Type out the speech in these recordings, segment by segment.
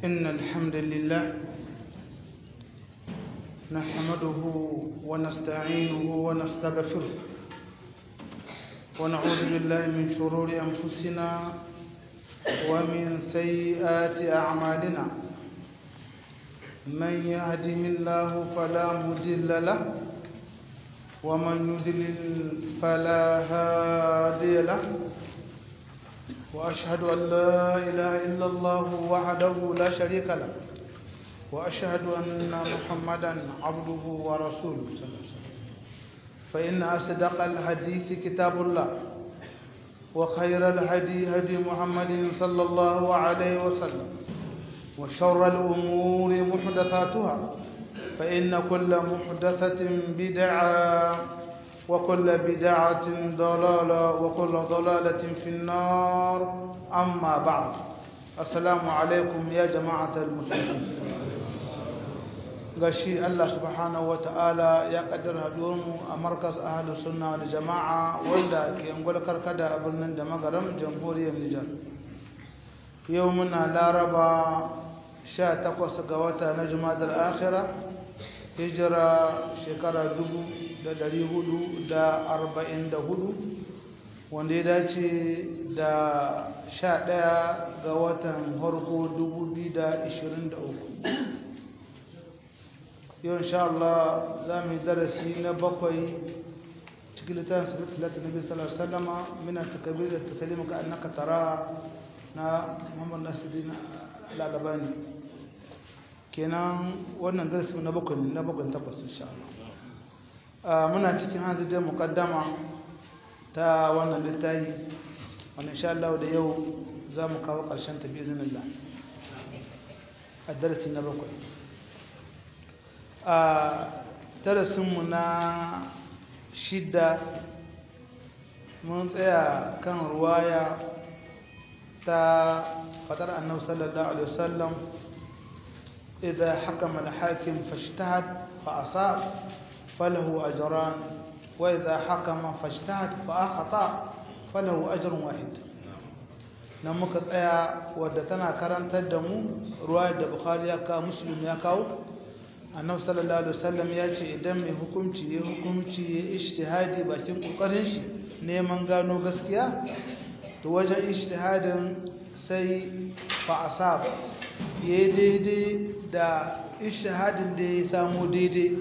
إن الحمد لله نحمده ونستعينه ونستغفره ونعوذ بالله من شرور أنفسنا ومن سيئات أعمالنا من يهده الله فلا مضل له ومن يضلل فلا هادي له وأشهد أن لا إله إلا الله وحده لا شريك له وأشهد أن محمدا عبده ورسوله صلى الله عليه وسلم فإن أصدق الحديث كتاب الله وخير الهدي هدي محمد صلى الله عليه وسلم وشر الأمور محدثاتها فإن كل محدثة بدعة وكل بدعة ضلالة وكل ضلالة في النار أما بعد السلام عليكم يا جماعة المسلمين gashi Allah subhanahu wa ta'ala ya kaddara mu a markas ahalus sunna da jama'a wanda ke angwal karkada a birnin da magaram jamhuriyar Nijar yau muna laraba 18 ga wata na jumadar akhira hijira shekara 1444 wanda ya dace da 11 ga watan harko 2023 yau insha Allah za mu yi darasi na bakwai cikin littafin sabbin talatin nabi sallallahu alaihi wasallama mina takabir da tasalima ka annaka tara na Muhammad Nasiruddin Al-Albani kenan wannan darasi na bakwai na bakwai tabbas insha Allah muna cikin hanzar muqaddama ta wannan littafi wannan insha Allah da yau za mu kawo ƙarshen ta bi iznillah a darasi na bakwai a darasinmu na shida mun tsaya kan ruwaya ta fatar annabi sallallahu alaihi wasallam idan hakama al-hakim fashtahad fa asab falahu ajran wa idha hakama fashtahad fa akhata falahu ajrun wahid nan muka tsaya wadda tana karantar da mu ruwayar da bukhari ya kawo muslim ya kawo annabi sallallahu alaihi wasallam ya ce idan mai hukunci ya hukunci ya ijtihadi bakin kokarin shi neman gano gaskiya to wajen ijtihadin sai fa asab ya daidai da ijtihadin da ya samu daidai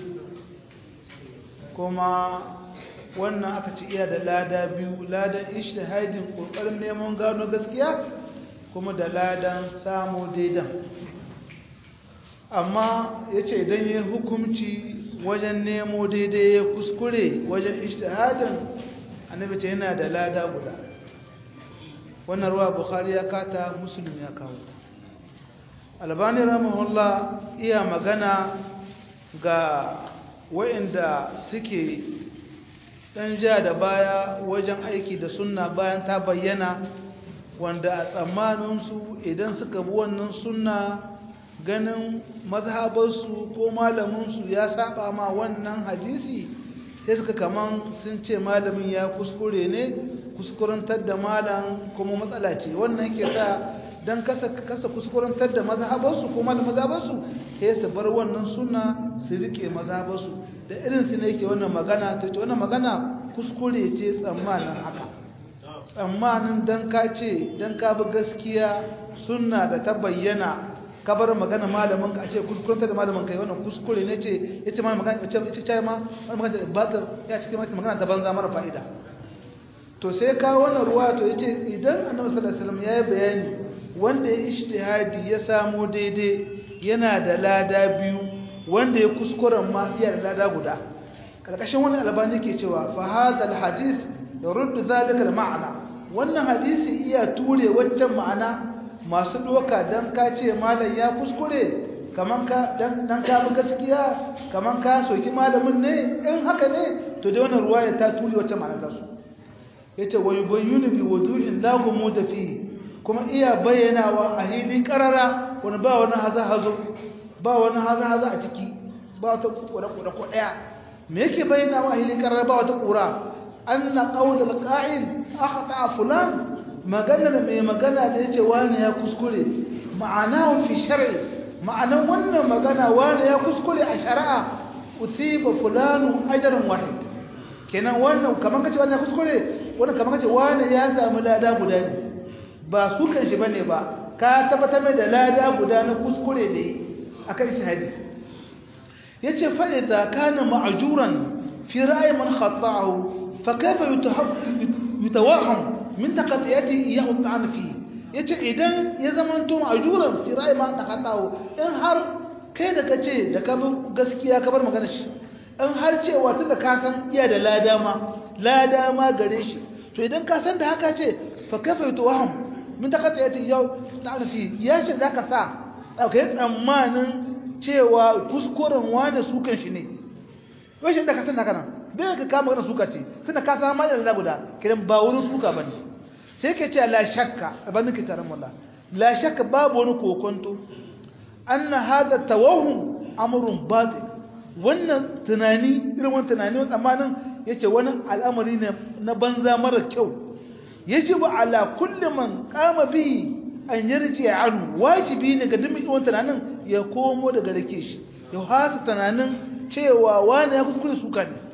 kuma wannan aka ci iya da lada biyu ladan ijtihadin kokarin neman gano gaskiya kuma da ladan samu daidan amma ya ce idan ya hukumci wajen nemo daidai ya kuskure wajen ishtihadin annabi ce yana da lada guda wannan ruwa bukhari ya kata musulun ya kawo albani rahimahullah iya magana ga wa'inda suke dan ja da baya wajen aiki da sunna bayan ta bayyana wanda a tsammaninsu idan suka bi wannan sunna ganin mazhabarsu ko malaminsu ya saba ma wannan hadisi sai suka kaman sun ce malamin ya kuskure ne kuskurantar da malam kuma matsala ce wannan ke sa don kasa kasa kuskurantar da mazhabarsu ko malamin mazhabarsu sai su bar wannan suna su rike mazhabarsu da irin su ne yake wannan magana to ce wannan magana kuskure ce tsammanin haka tsammanin dan ka ce dan ka bi gaskiya sunna da ta bayyana ka bar magana malamin ka a ce kuskuranta da malamin kai wannan kuskure ne ce yace ma magana ce ce ce ma wannan magana ba ta ya cikin magana ta banza mara fa'ida to sai ka wannan ruwa to yace idan annabi sallallahu alaihi wasallam ya yi bayani wanda ya ijtihadi ya samu daidai yana da lada biyu wanda ya kuskuren ma iya da lada guda karkashin wannan albani ke cewa fa hadha alhadith yurd zalika almaana wannan hadisi iya ture waccan ma'ana masu doka dan ka ce malam ya kuskure kaman ka dan dan ka bi gaskiya kaman ka soki malamin ne in haka ne to da wannan ruwaya ta ture wacce ma'ana ta su yace wa yubayyinu bi wuduhin la gumuda fi kuma iya bayyanawa a hilin karara wani ba wani haza hazo ba wani haza haza a ciki ba wata kura kura ko daya me yake bayyanawa a hilin karara ba wata kura anna qawlul qa'il akhta fulan magana da mai magana da yace wani ya kuskure ma'anahu fi shar'i ma'anan wannan magana wani ya kuskure a shari'a usiba fulanu ajran wahid kenan wannan kaman kace wannan kuskure wannan kaman kace wani ya samu lada guda ne ba su kan shi bane ba ka tabbatar mai da lada guda na kuskure ne akan shahadi yace fa idza kana ma'juran fi ra'yi man khata'ahu fa kayfa yutawaham min taqatiyati iyahu ta'ana fi yace idan ya zamanto ma'juran fi ra'yi man khata'ahu in har kai da kace da ka gaskiya ka bar magana shi in har cewa tunda ka san iya da lada ma lada ma gare shi to idan ka san da haka ce fa kayfa yutawaham min taqatiyati iyahu ta'ana fi ya ce zaka sa kai tsammanin cewa kuskuren wane sukan shi ne rashin da ka san haka nan bai ka kama wannan suka ce tunda ka san ma da guda kiran ba wurin suka bane sai ke ce la shakka ban ki taran mullah la shakka babu wani kokonto anna hada tawahum amrun batil wannan tunani irin wannan tunani wannan tsammanin yace wani al'amari ne na banza mara kyau yajibu ala kulli man qama bihi an yarje anu wajibi ne ga dukkan wannan tunanin ya komo daga rake shi ya hasa tunanin cewa wani ya kuskure suka ne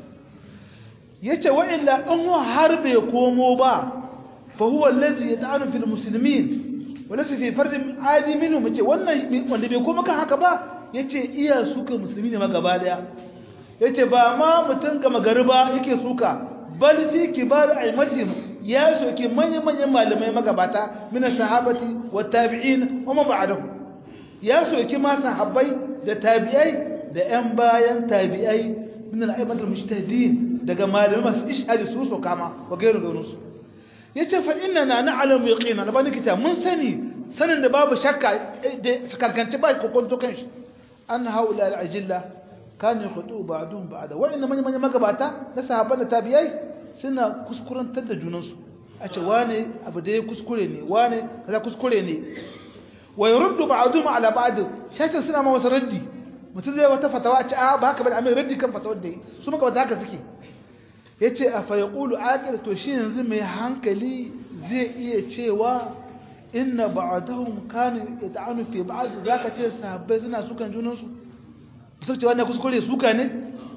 yace wa illa in har bai komo ba fa huwa allazi yad'anu fil muslimin wala fi fard adi minhum yace wannan wanda bai komo kan haka ba yace iya suka musulmi ne ma gaba daya yace ba ma mutun ga magariba yake suka bal fi kibar aimatihim ya soke manyan manyan malamai magabata min sahabati wa tabi'in wa man ba'dahu ya soki ma sahabbai da tabi'ai da ƴan bayan tabi'ai min al-aimatul mujtahidin daga malamai masu ishadi su so kama wa gairu gaunu su yace fa inna na'lamu yaqina da bani kita mun sani sanin da babu shakka da kankanci ba kokonto kan shi an haula al-ajilla kan yakhutu ba'dhum ba'da wa inna man man magabata na sahabban da tabi'ai suna kuskurantar da junansu a ce wane abu da ya kuskure ne wane kaza kuskure ne wa yurdu ba'dhum ala ba'd shaytan suna ma wasu raddi mutum zai wata fatawa a ce a ba haka bane amma raddi kan fatawar da su maka wata haka suke yace a fa yaqulu aqil to shi yanzu mai hankali zai iya cewa inna ba'dahum kana yata'anu fi ba'd zaka ce sahabbai suna sukan junan su su ce wannan kuskure suka ne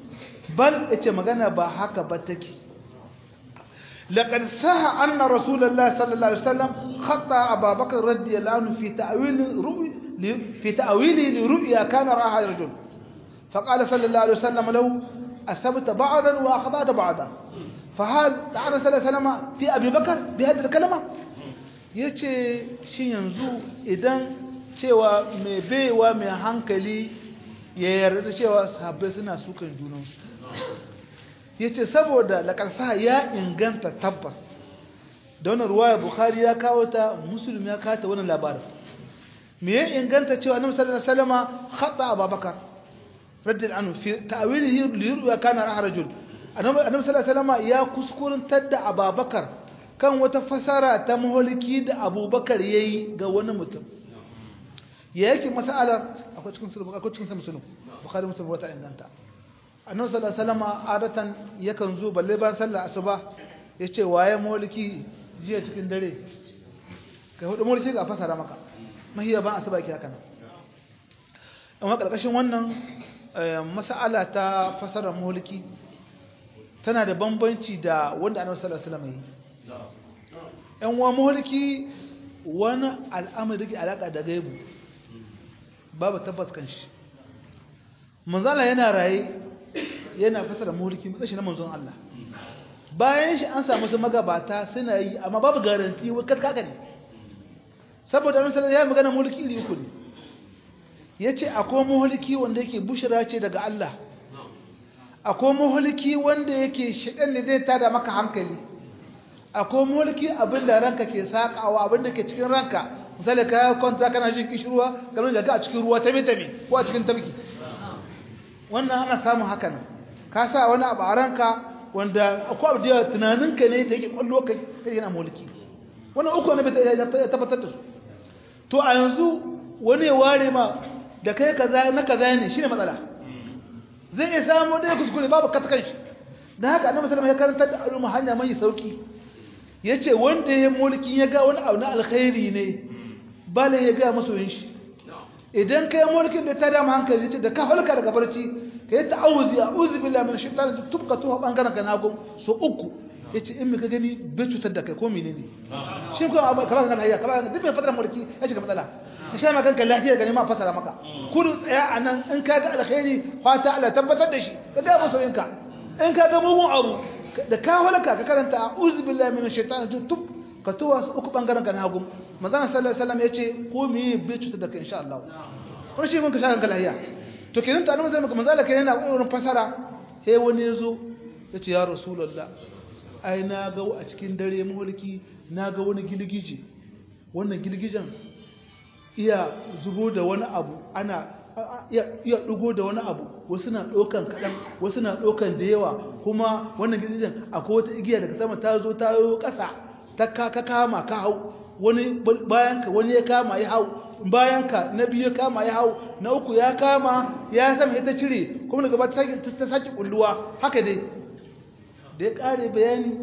bal yace magana ba haka ba take لقد صح أن رسول الله صلى الله عليه وسلم خطأ أبا بكر رضي الله عنه في تأويل رؤي في تأويله لرؤيا كان رآها رجل فقال صلى الله عليه وسلم له أسبت بعضا وأخطأت بعضا فهل تعالى صلى الله عليه وسلم في أبي بكر بهذه الكلمة yace shi yanzu idan cewa mai baiwa mai hankali ya yarda cewa sahabbai suna sukan junansu ya ce saboda laƙarsa ya inganta tabbas da wani ruwaya bukhari ya kawo ta musulmi ya kawo ta wani labarin me ya inganta cewa annabi sallallahu alaihi wasallam khata abubakar radiyallahu anhu fi ta'wilihi li ya kana rahrajul annabi sallallahu alaihi wasallam ya kuskurantar da abubakar kan wata fasara ta muhaliki da abubakar yayi ga wani mutum ya yake mas'alar akwai cikin sulhu akwai cikin musulmi bukhari musulmi wata inganta annabi sallallahu alaihi wasallam adatan yakan zo balle ban sallar asuba yace waye mulki jiya cikin dare kai hudu mulki ga fasara maka mahiya ban asuba yake haka nan amma karkashin wannan mas'ala ta fasara mulki tana da bambanci da wanda annabi sallallahu alaihi wasallam yi yan wa mulki wani al'amari da ke alaka da gaibu babu tabbas kan shi manzala yana raye yana fasara mulki matsashi na manzon Allah bayan shi an samu su magabata suna yi amma babu garanti wai kaka ne saboda annabi sallallahu ya magana mulki iri uku ne yace akwai mulki wanda yake bushira ce daga Allah akwai mulki wanda yake shedan ne zai tada maka hankali akwai mulki abinda ranka ke sakawa abinda ke cikin ranka misali ka kwanta kana jin kishirwa kamar da ka a cikin ruwa tame tame ko a cikin tabki wannan ana samun hakan ka sa wani abu a ranka wanda akwai abu da tunaninka ne ta yake kwallo kai kai yana mulki wannan uku ne ya tabbatar da su to a yanzu wani ya ware ma da kai kaza na kaza ne shine matsala zai iya samu da kuskure babu katkan shi dan haka annabi sallallahu alaihi wasallam ya karanta da al'umma hanya mai sauki yace wanda ya mulki ya ga wani abu na alkhairi ne bala ya ga masoyin shi idan kai mulkin da ta dama hankali ce da ka halka daga barci ka yi ta'awuzi a'udhu billahi minash shaitani tubka tuha bangaren ka nago so uku yace in ka gani bai cutar da kai ko menene shi ko abu kamar kan hayya kamar duk mai fadar mulki ya shiga matsala ka sha maka kanka lafiya gani ma fasara maka kurin tsaya anan in ka ga alkhairi fata Allah tabbatar da shi ka ga masoyinka in ka ga mugun abu da ka halaka ka karanta a'udhu billahi minash shaitani tub ka tuwa su uku bangaren ka na hagu manzana sallallahu alaihi wasallam yace ko me bai cutar da kai insha Allah kuma shi mun ka shaka lahiya to kenan ta annabi maka manzala kenan na wurin fasara sai wani yazo yace ya rasulullah ai na ga a cikin dare mulki na ga wani gilgije wannan gilgijen iya zubo da wani abu ana iya dugo da wani abu wasu na dokan kadan wasu na dokan da yawa kuma wannan gilgijen akwai wata igiya daga sama ta zo ta yo kasa ta ka kama ka hau wani bayan ka wani ya kama ya hau bayan ka na biyu ya kama ya hau na uku ya kama ya sama ita cire kuma daga ta ta saki kulluwa haka dai da ya kare bayani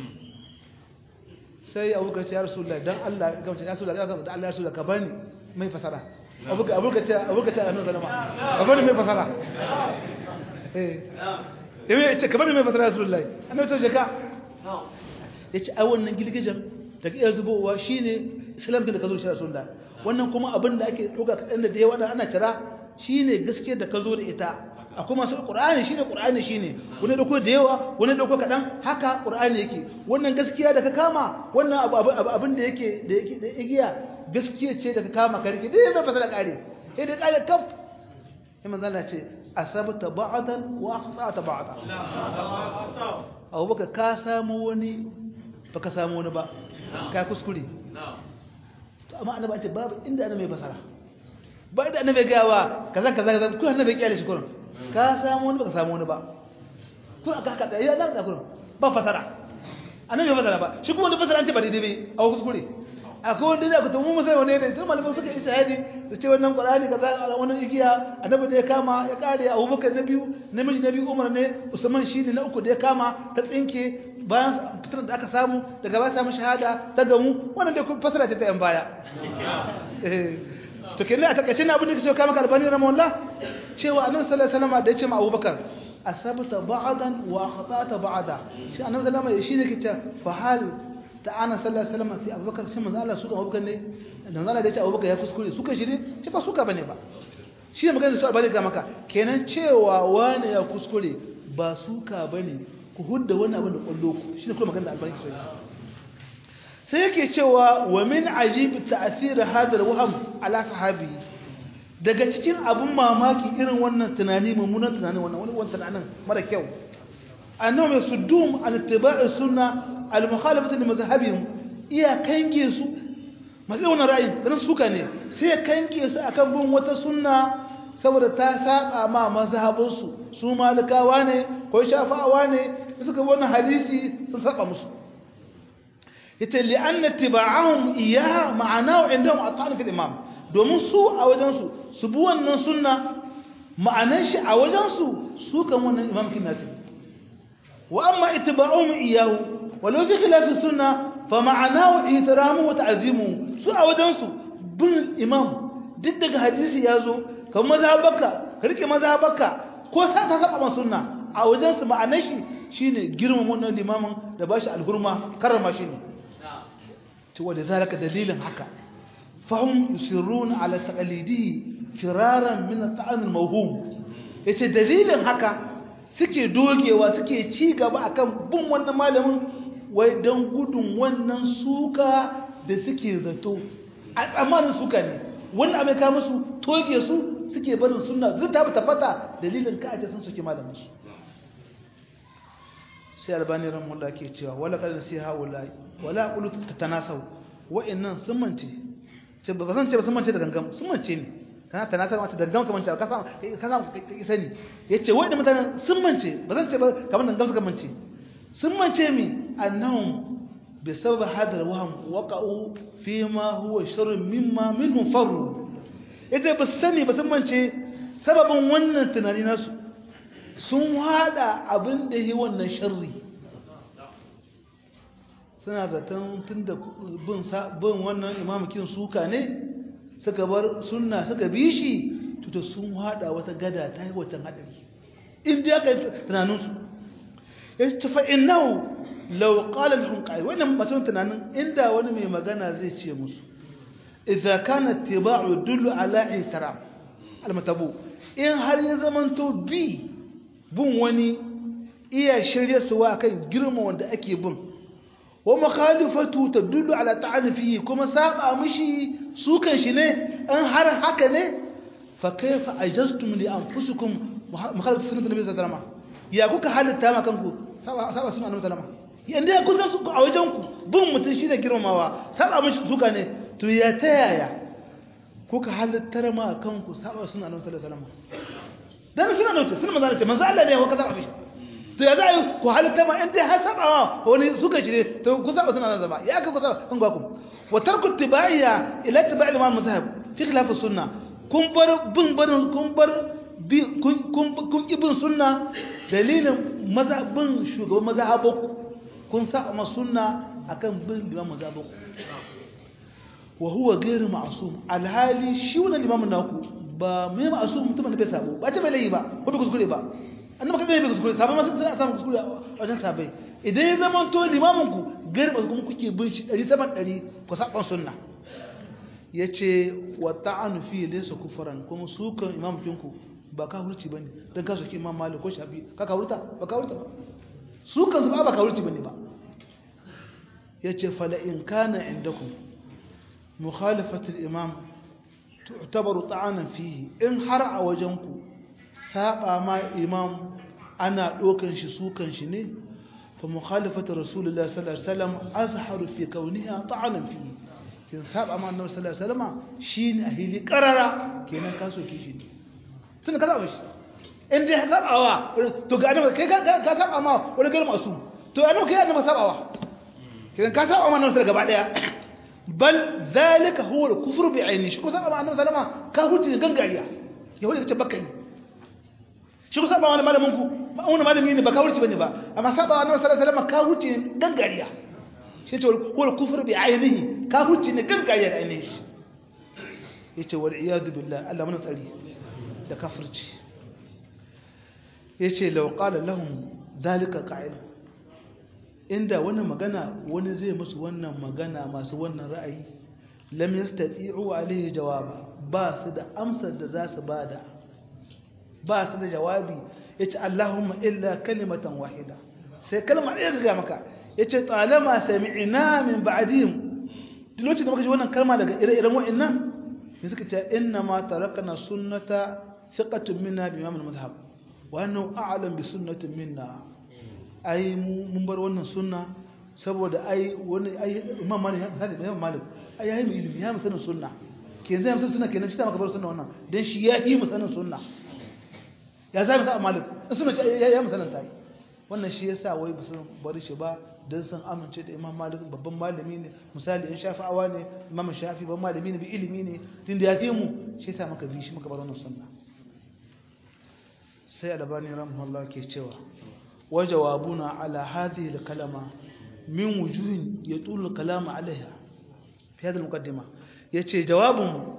sai abu ka ce ya rasulullah dan Allah ga ya rasulullah ga da Allah ya rasulullah ka bani mai fasara abu ka abu ka ce abu ka ce annabi sallama ka bani mai fasara eh eh ce ka bani mai fasara rasulullah annabi ta jaka yace ai wannan girgijen da iya zubowa shine islam da ka zo shi rasulullah wannan kuma abin da ake doka kadan da yawa ana cira shine gaskiyar da ka zo da ita akwai masu qur'ani shine qur'ani shine wani dauko da yawa wani dauko kadan haka qur'ani yake wannan gaskiya da ka kama wannan abu abin da yake da yake da igiya gaskiya ce da ka kama ka rike dai ba fasala kare sai da kare kaf sai manzo Allah ce asabta ba'dan wa aqta'ta ba'dan abubakar ka samu wani baka samu wani ba ka kuskure amma annabi an ce babu inda annabi mai fasara ba inda annabi gawa kaza kaza kaza kun annabi kyale shi kurin ka samu wani baka samu wani ba kun aka haka da ya da kurin ba fasara annabi bai fasara ba shi kuma da fasara an ce ba daidai bai a kuskure akwai wanda da ku tumu mu sai wani ne tun malamin suka yi shahadi da ce wannan qur'ani kaza wannan igiya annabi da ya kama ya kare abubakar na biyu namiji na biyu umar ne usman shine na uku da ya kama ta tsinke bayan fitar da aka samu daga ba samu shahada ta gamu wannan da kuma fasara ta yan baya to kenan a takaice na abin da kace kama kalbani rahimahullah cewa annabi sallallahu alaihi wasallam da ya ce ma abubakar asabta ba'dan wa khata'ta ba'da shi annabi sallallahu alaihi wasallam shine kace fa hal ta'ana sallallahu alaihi wasallam fi abubakar sai manzo Allah suka abubakar ne da manzo Allah da ya ce abubakar ya kuskure suka shi ne ce ba suka bane ba shi ne magana da su albani ga maka kenan cewa wani ya kuskure ba suka bane ku hudda wannan abin da kwallo ku shine kuma magana da albani sai sai yake cewa wa min ajib ta'sir hadha al-wahm ala sahabi daga cikin abun mamaki irin wannan tunani mummunan tunani wannan wani wannan tunanin mara kyau annahum yasuddum an ittiba'i sunna al-mukhalafati li mazhabihim iya kange su masu wannan ra'ayi ganin suka ne sai ya kange su akan bin wata sunna saboda ta saba ma mazhabinsu su malikawa ne ko shafa'awa ne suka wannan hadisi sun saba musu yace li anna tiba'ahum iyaha ma'anahu indahum at'an fil imam domin su a wajen su su bi wannan sunna ma'anan shi a wajen su su kan wannan imam kin nasi wa amma ittiba'uhum iyahu walau fi khilaf sunna fa ma'anahu ihtiramu wa ta'zimu su a wajen su bin imam duk daga hadisi ya zo kamar mazhabaka ka rike mazhabaka ko sa ta saba sunna a wajen su ma'anar shi shine girmama wannan limamin da bashi alhurma karrama shi ne to wanda zalika dalilin haka fahum yusirruna ala taqlidihi firaran min at-ta'an al-mawhum yace dalilin haka suke dogewa suke ci gaba akan bin wannan malamin wai dan gudun wannan suka da suke zato a tsammanin suka ne wannan abin ka musu toge su suke barin sunna duk ta tabbata dalilin ka aje sun suke malamin su sai albani rahimahullah ke cewa wala kad nasiha wala wala qulu tatanasau wa'annan sun mance ce ba san ce ba sun mance da gangam sun mance ne kana tanasau mata da gangam kamar ta ka san ka san ka sani yace wa'annan mutanen sun mance ba san ce ba kamar gangam suka mance sun mance mi annahum بسبب هذا الوهم وقعوا فيما هو شر مما منهم فروا ita ba sani ba sun mance sababin wannan tunani nasu sun hada abin da yi wannan sharri suna zaton tun da bin wannan imamukin suka ne suka bar sunna suka bi shi to sun hada wata gada ta yi wancan hadari in dai aka yi tunaninsu ya ce fa innahu law qala lahum qa'il wannan batun tunanin inda wani mai magana zai ce musu idza kana ittiba'u dullu ala ihtiram almatabu in har ya zamanto bi bin wani iya shirye suwa kan girma wanda ake bin wa makhalifatu tadullu ala ta'ani fihi kuma saba mishi su kan shi ne an har haka ne fa kayfa ajaztum li anfusikum mukhalifatu sunnati nabi sallallahu alaihi wasallam ya kuka halitta ma kanku saba saba sunan annabi sallallahu alaihi wasallam yanda ya kusa su a wajen ku bin mutun shine girmamawa saba mishi suka ne to ya ta yaya kuka halittar ma kanku saba sunan annabi sallallahu alaihi wasallam dan suna nauce suna manzo manzo Allah ne ko kaza mishi to ya za yi ku halitta ma in dai har sabawa wani suka shi ne to ku saba suna zaba ya ka ku saba kan gwaku wa tarku tibaiya ila tibai imam mazhab fi khilaf sunna kun bar bin barin kun bar bi kun kun kun ibn sunna dalilin mazhabin shugaban mazhabaku kun saba ma sunna akan bin imam mazhabaku wa huwa ghairu ma'sum alhali shi wannan imam naku ba mai ma'sum mutum ne bai sabo ba ta bai layi ba ko bai kuskure ba annabi kadai bai kuskure sabai masu suna samun kuskure a wajen sabai idan ya zama to limamin ku garba kuma kuke bin shi 100 ku saban sunna yace wa ta'anu fi laysa kufran kuma sukan imam kinku ba ka hurci bane dan ka soki imam malik ko shafi ka ka hurta ba ka hurta ba sukan su ba ba ka hurci bane ba yace fala in kana indakum mukhalafatu al-imam tu'tabaru ta'anan fihi in har a wajenku saba ma imam ana dokan shi sukan shi ne fa mukhalafatu rasulullahi sallallahu alaihi wasallam azharu fi kauniha ta'anan fihi kin saba ma annabi sallallahu alaihi wasallam shine a hili qarara kenan ka soke shi tun ka saba shi in dai sabawa to ga annabi kai ka saba ma wani galma su to annabi kai annabi sabawa kenan ka saba ma annabi gaba daya bal zalika huwa al-kufr bi ayni shi ko saba ma annabi sallama ka huce gangariya yahudi kace baka yi shi ko saba wani malamin ku wani malami ne ba ka huce bane ba amma saba annabi sallallahu alaihi wasallam ka huce gangariya shi ce huwa al-kufr bi aynihi ka huce ne gangariya da ainihi shi yace wal iyad billah Allah mun tsari da kafirci yace law qala lahum zalika qa'il inda wani magana wani zai musu wannan magana masu wannan ra'ayi lam yastati'u alayhi jawaba ba su da amsar da za su bada ba su da jawabi yace Allahumma illa kalimatan wahida sai kalma ɗaya ga maka yace talama sami'na min ba'dihim duk lokacin da muka ji wannan kalma daga ire-iren wa'annan ne suka ce inna ma tarakna sunnata thiqatun minna bi imam al-madhhab wa annahu a'lam bi sunnatin minna ai mun bar wannan sunna saboda ai wani ai imam malik ya misali imam malik ai yayi mu ilimi ya musanin sunna kenan zai musanin sunna kenan shi ta maka bar sunna wannan dan shi ya yi musanin sunna ya zai musa malik in sunna ya ya musanin ta wannan shi yasa wai ba sun bari shi ba dan san amince da imam malik babban malami ne misali in shafi'awa ne imam shafi babban malami ne bi ilimi ne tunda ya fi mu shi yasa maka bi shi maka bar wannan sunna sai albani rahimahullah ke cewa وجوابنا على هذه الكلمة من وجوه يطول الكلام عليها في هذه المقدمة yace jawabin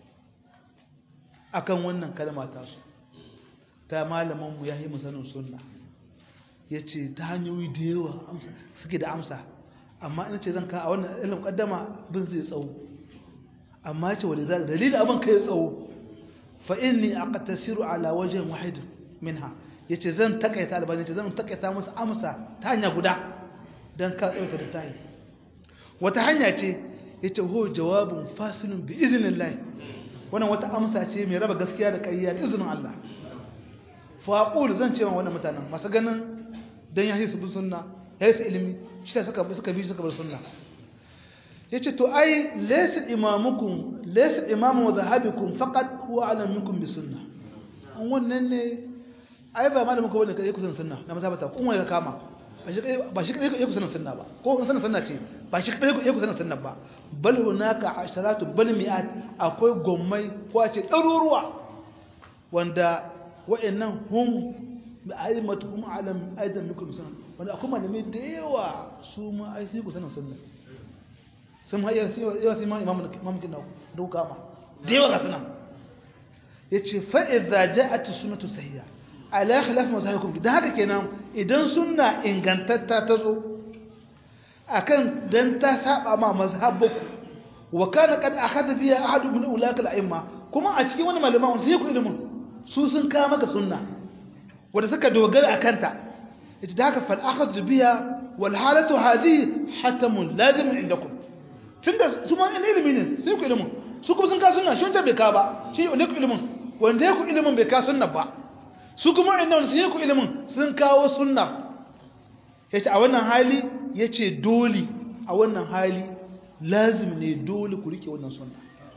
akan wannan kalma ta su ta malaman mu yayi musanin sunna yace ta hanyoyi da yawa amsa suke da amsa amma ina ce zan ka a wannan ilmin muqaddama bin zai tsawo amma yace wani zaka dalilin abin kai tsawo fa inni aqtasiru ala wajhin wahid minha ya ce zan takaita albani ce zan takaita musu amsa ta hanya guda don ka tsawaita da tayi wata hanya ce ya ce ho jawabin fasilin bi izinin lai wannan wata amsa ce mai raba gaskiya da ƙarya da izinin Allah faƙul zan ce wa wannan mutanen masu ganin don ya su bin sunna ya su ilimi shi ta suka suka bi suka bar sunna ya ce to ai laysa imamukum laysa imamu wa zahabikum faqat huwa alam minkum bi sunna an wannan ne ai ba malamin ko wanda kai kusan sunna na mazhabata kun wanda ka kama ba shi ba shi kai kusan sunna ba ko kusan sunna ce ba shi kai kusan sunna ba bal hunaka asharatu bal mi'at akwai gommai ko ce daruruwa wanda wa'annan hum bi aimatuhum alam aidan minkum sunna wanda akwai malamai da yawa su ma ai sai kusan sunna sun hayya sai yawa sai imamu imamu kin da kama da yawa ga suna yace fa idza ja'at sunnatu sahiha ala khilaf mazahikum dan haka kenan idan sunna ingantatta ta zo akan dan ta saba ma mazhabuku wa kana kad akhadha biha ahad min ulaka al-a'imma kuma a cikin wani malama wanda sai ku ilimin su sun kawo maka sunna wanda suka dogara akan ta yace da haka fal akhadhu biha wal halatu hadhihi hatamun lazim indakum tunda su ma ilimi ne sai ku ilimin su kuma sun kawo sunna shi wanda bai kawo ba shi ne ku ilimin wanda ya ku ilimin bai kawo sunna ba su kuma inda wanda sai ku ilimin sun kawo sunna yace a wannan hali yace dole a wannan hali lazim ne dole ku rike wannan sunna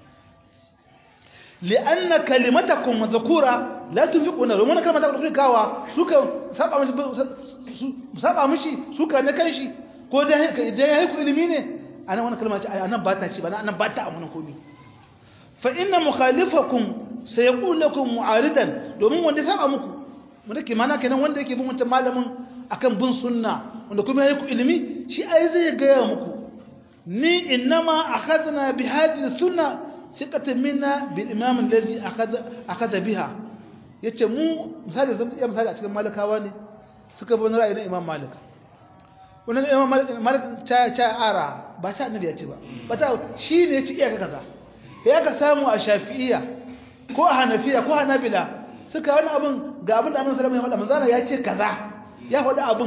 li'anna kalimatakum madhkura la tunfiquna wa man kalmata ku kawa suka saba mishi saba mishi suka ne kanshi ko da idan yayi ku ilimi ne anan wannan kalma ce anan ba ta ci ba anan ba ta amana komai fa inna mukhalifakum sayaqul lakum mu'aridan domin wanda saba muku mun dake mana kenan wanda yake bin wancan malamin akan bin sunna wanda kuma yayi ku ilimi shi ai zai ga muku ni innama akhadna bi hadhihi sunna thiqatan minna bil imam alladhi akhadha akhadha biha yace mu misali zan iya misali a cikin malikawa ne suka bi ra'ayin imam malik wannan imam malik malik ta ta ara ba ta annabi ya ce ba ba ta shi ne ya ci iyaka kaza ya ka samu a shafi'iyya ko a hanafiya ko hanabila suka wani abin ga abin da annabi sallallahu alaihi wasallam ya faɗa manzana ya ce kaza ya faɗi abin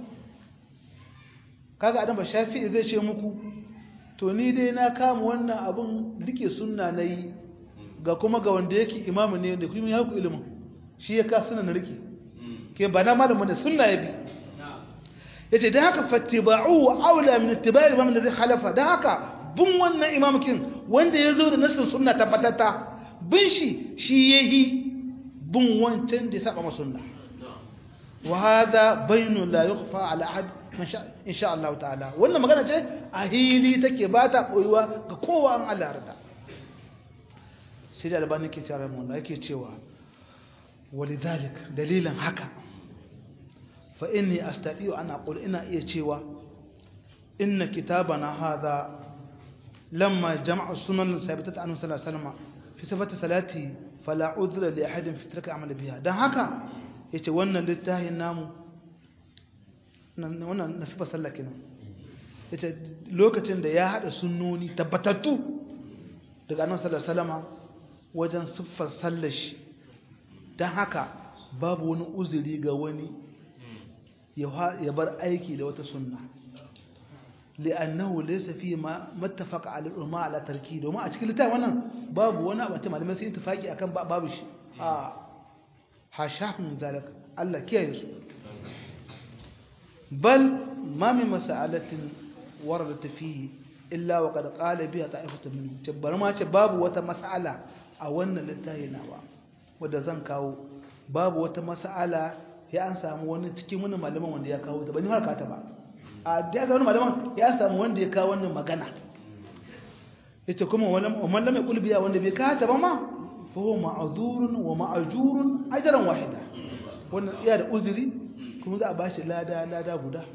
kaga adam ba shafi'i zai ce muku to ni dai na kama wannan abin rike sunna na yi ga kuma ga wanda yake imamu ne da kuma ya haku ilimin shi ya ka suna na rike ke ba na malamin da sunna ya bi ya ce don haka fattiba'u wa aula min ittiba'i imam da zai halafa don haka bin wannan imamukin wanda ya zo da nasin sunna tabbatatta bin shi shi ya yi bin wancan da ya saba masunna wa hada baynu la yukhfa ala ahad insha Allah ta'ala wannan magana ce a hili take ba ta koyuwa ga kowa an Allah rada sai da albani ke tare mu da yake cewa walidalik dalilan haka fa inni astati'u an aqul ina iya cewa inna kitabana hadha lamma jama'a sunan sabitat anhu sallallahu alaihi wasallam fi sifati salati fala udhra li ahadin fi tarki amal biha dan haka yace wannan littafin namu wannan nasifar sallah kenan ita lokacin da ya hada sunnoni tabbatattu daga annabi sallallahu alaihi wasallam wajen siffar sallar shi dan haka babu wani uzuri ga wani ya bar aiki da wata sunna li'annahu laysa fi ma mattafaqa ala al-umma ala tarki domin a cikin littafin wannan babu wani abu da malamai sun tafaki akan babu shi a hashahum zalika Allah kiyaye su بل ما من مسألة وردت فيه إلا وقد قال بها طائفة منهم تبر ما باب وتا مسألة أو أن للتاهي نوا ودا زن كاو باب وتا مسألة ya an samu wani cikin wani malaman wanda ya kawo ta bani har ka ta ba a da ya wani malaman ya samu wanda ya kawo wannan magana yace kuma wani man lam yaqul biya wanda bai ka ta ba ma fa huwa ma'zurun wa ma'jurun ajran wahida wannan iya da uzuri kuma za a bashi lada lada guda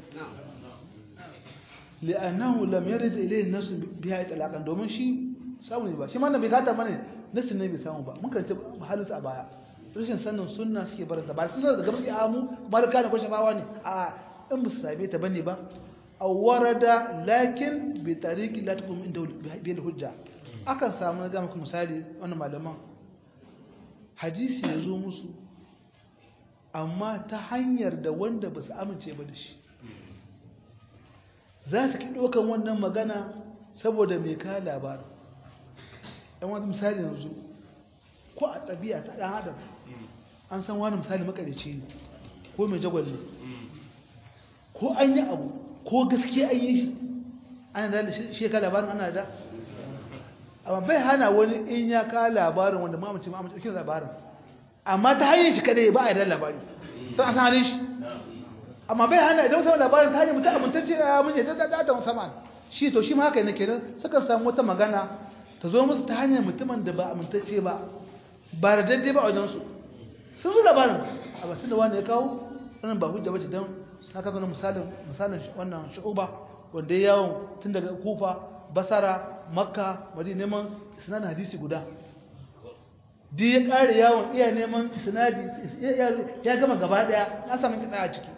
li'annahu lam yarid ilayhi nasu biha itlaqan domin shi samu ne ba shi ma bai gata bane nasu ne bai samu ba mun karanta halin sa a baya rashin sanin sunna suke barin ta ba sun da gaban sai amu malaka ne ko shafawa ne a in ba su same ta bane ba aw warada lakin bi tariqi la takum inda bi hujja akan samu ga muku misali wannan malaman hadisi ya zo musu amma ta hanyar da wanda ba su amince ba da shi za su ki ɗaukan wannan magana saboda mai ka labarin ɗan wani misali yanzu ko a ɗabi'a ta ɗan adam an san wani misali makarici ne ko mai jagwalli ko an yi abu ko gaske an yi shi ana da shi ka labarin ana da amma bai hana wani in ya ka labarin wanda ma'amci ma'amci ɗaukin labarin amma ta hanyar shi kadai ba a yarda labari sun an san halin shi amma bai hana idan samun labarin ta hanyar mutum amintacce ya mun yadda da da musamman shi to shi ma haka ne kenan sukan samu wata magana ta zo musu ta hanyar mutumin da ba amintacce ba ba da daidai ba a wajen su sun zo labarin a batun da wani ya kawo wannan ba hujja bace don na kaga misalin misalin wannan shu'uba wanda ya yawon tun daga kufa basara makka madina neman isnadin hadisi guda di ya kare yawon iya neman isnadi ya gama gaba daya na samu kitsa a ciki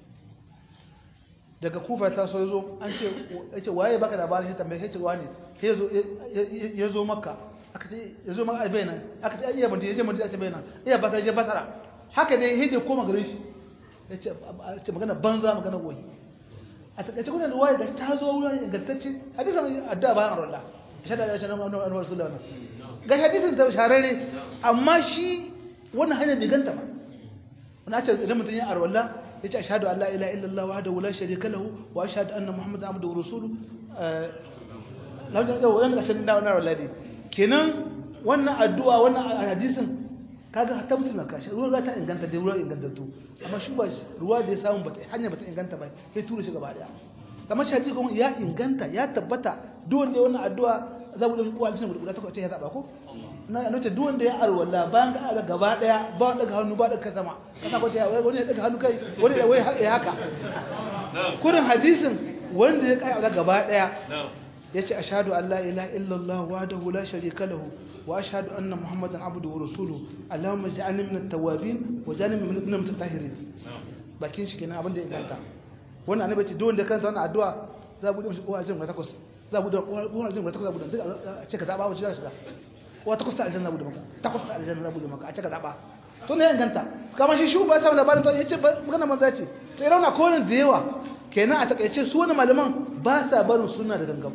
daga kufa ta so zo an ce yace waye baka labarin shi tambaye shi ce wani sai yazo ya zo makka aka ce ya zo makka bai nan aka ce iya mutum ya je mutum ya ce bai nan iya basara je basara haka dai hije koma garin shi yace ce magana banza magana goyi a takaice kuna da waye da ta zo wurin ingantacce hadisin addu'a bayan Allah shada da shada annabi sallallahu alaihi ga hadisin da shararre amma shi wannan hanyar bai ganta ba wannan ce idan mutum ya arwalla yace ashhadu an la ilaha illallah wahdahu la sharika lahu wa ashhadu anna muhammadan abduhu wa rasuluhu lawan da wannan kashin da wannan arwalla ne kenan wannan addu'a wannan hadisin kaga ta musulma ka shi ruwa ta inganta da ruwa ingantattu amma shi ba ruwa da ya samu bata hanya bata inganta ba sai tura shi gaba daya kamar shi hadisi kuma ya inganta ya tabbata duk wanda wannan addu'a za mu da kuwa cikin guda ta ce ya zaba ko na nace duk wanda ya arwala bayan ka ga gaba daya ba daga hannu ba daga sama kana ko ta wani ya daga hannu kai wani da wai ya haka kurin hadisin wanda ya kai gaba daya yace ashhadu an la ilaha illallah wahdahu la sharika lahu wa ashhadu anna muhammadan abduhu wa rasuluhu allahumma ij'alni minat tawwabin wa ij'alni minal mutatahhirin bakin shi kenan abin da ya ganta wannan annabi ce duk wanda kanta wannan addu'a za bude mishi kowa jin takwas za bude kowa jin takwas za bude duk a ce ka zaba wace za shiga kowa takwas ta aljanna bude maka takwas ta aljanna za bude maka a ce ka zaba to ne ya ganta kamar shi shi ba ta labarin to yace magana manza ce to irin na kowane da yawa kenan a takaice su wani malaman ba sa barin sunna da gangan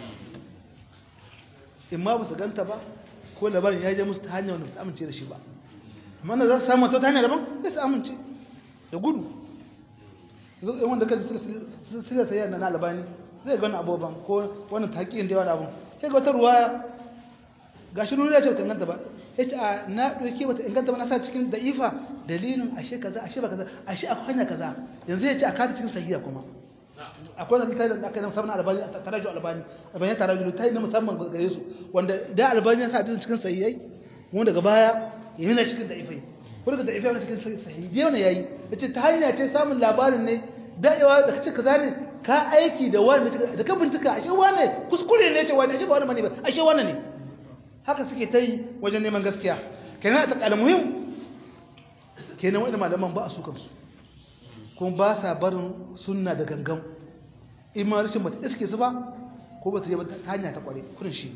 in ma ba su ganta ba ko labarin ya je musu ta hanyar wanda ba su amince da shi ba amma da za su samu ta hanyar daban sai su amince da gudu yan wanda kan sirya sayar na albani zai gani abubuwan ko wannan taƙiyin da yawan abun sai ga wata ruwaya ga shi nuna ce bata inganta ba ya ce a na ɗauke bata inganta ba na sa cikin da'ifa dalilin ashe kaza ashe ba kaza ashe akwai hanya kaza yanzu ya ce a kata cikin sahiya kuma akwai zan ta da aka yi musamman albani taraju albani albani ya taraju ta yi na musamman gare su wanda da albani ya sa hadisin cikin sahihai wanda daga baya ya yi na cikin da'ifai ko daga da'ifai wani cikin sahihai da yawan yayi ya ce ta hanya ce samun labarin ne da'iwa da kace kaza ne ka aiki da wani da ka bincika ashe wane kuskure ne ce wani ashe ba wani bane ba ashe wani ne haka suke ta yi wajen neman gaskiya kenan a takal muhim kenan wani malaman ba a su kansu kuma ba sa barin sunna da gangan in ma rashin bata iske su ba ko bata je ta hanya ta kware kurin shi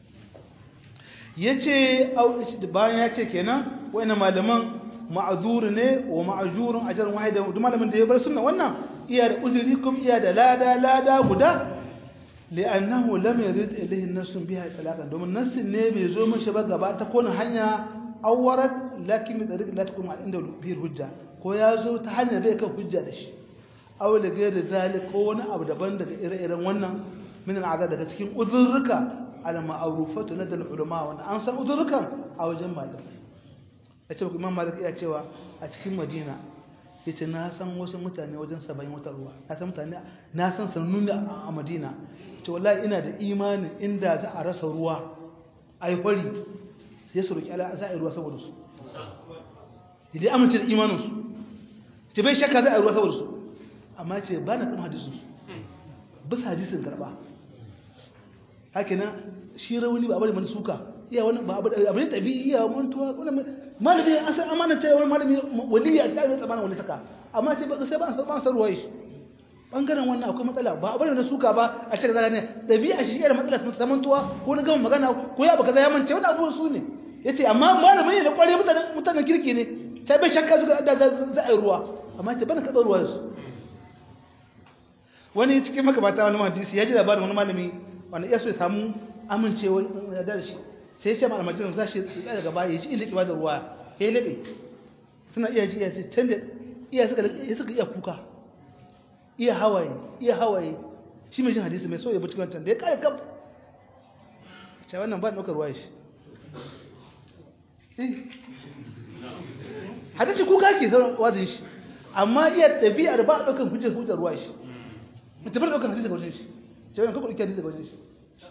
yace bayan ya ce kenan wani malaman ma'azur ne wa ma'ajurun ajrun wahida duk malamin da ya bar sunna wannan iya da uzuri kuma iya da lada lada guda li'annahu lam yurid ilayhi nasun biha talaqan domin nasin ne bai zo mishi ba gaba ta kona hanya awarat lakin bi tariq la takun inda bi hujja ko ya zo ta hanya bai kan hujja da shi aw da gairi zalik ko wani abu daban daga ire-iren wannan min al'ada daga cikin uzurruka al ma'rufatu ladal ulama wanda an san uzurrukan a wajen malamai ya ce imam malik iya cewa a cikin madina ya ce na san wasu mutane wajen saba'in wata ruwa na san mutane na san sannun a madina ce wallahi ina da imanin inda za a rasa ruwa a yi kwari sai su roƙi ala za a yi ruwa saboda su idan amince da imaninsu ce bai shakka za a yi ruwa saboda su amma ce ba na kuma hadisun su bisa hadisun karɓa haka na shi rauni ba bari mana suka iya wani ba abin tabi iya mantuwa wani malami an san amana ce wani malami waliya ta yi tsamanin wani saka amma sai ba sai ba san ba san ruwai bangaren wannan akwai matsala ba abin da suka ba a cikin zaka ne dabi'a shi yana matsala ta mantuwa ko na gama magana ko ya baka ya mance wannan abubuwan su ne yace amma malami ne da kware mutanen mutanen kirki ne sai bai shakka zuga da za a yi ruwa amma ce bana kaɗa ruwa su wani cikin makabata wani hadisi ya ji labarin wani malami wanda iya so ya samu amincewa da shi sai ce malamai jiran za shi tsaye daga baya ya ji inda ke da ruwa ya yi laɓe suna iya ji iya can da iya suka iya kuka iya hawaye iya hawaye shi mai jin hadisi mai so ya buci wancan da ya kare gab ce wannan ba ɗaukar ruwa shi hadisi kuka ke sauran wazin shi amma iya ɗabi'ar ba ɗaukar hujjar hujjar ruwa shi mutum ba ɗaukar hadisi ga wajen shi ce wannan kakwa ɗauki hadisi ga wajen shi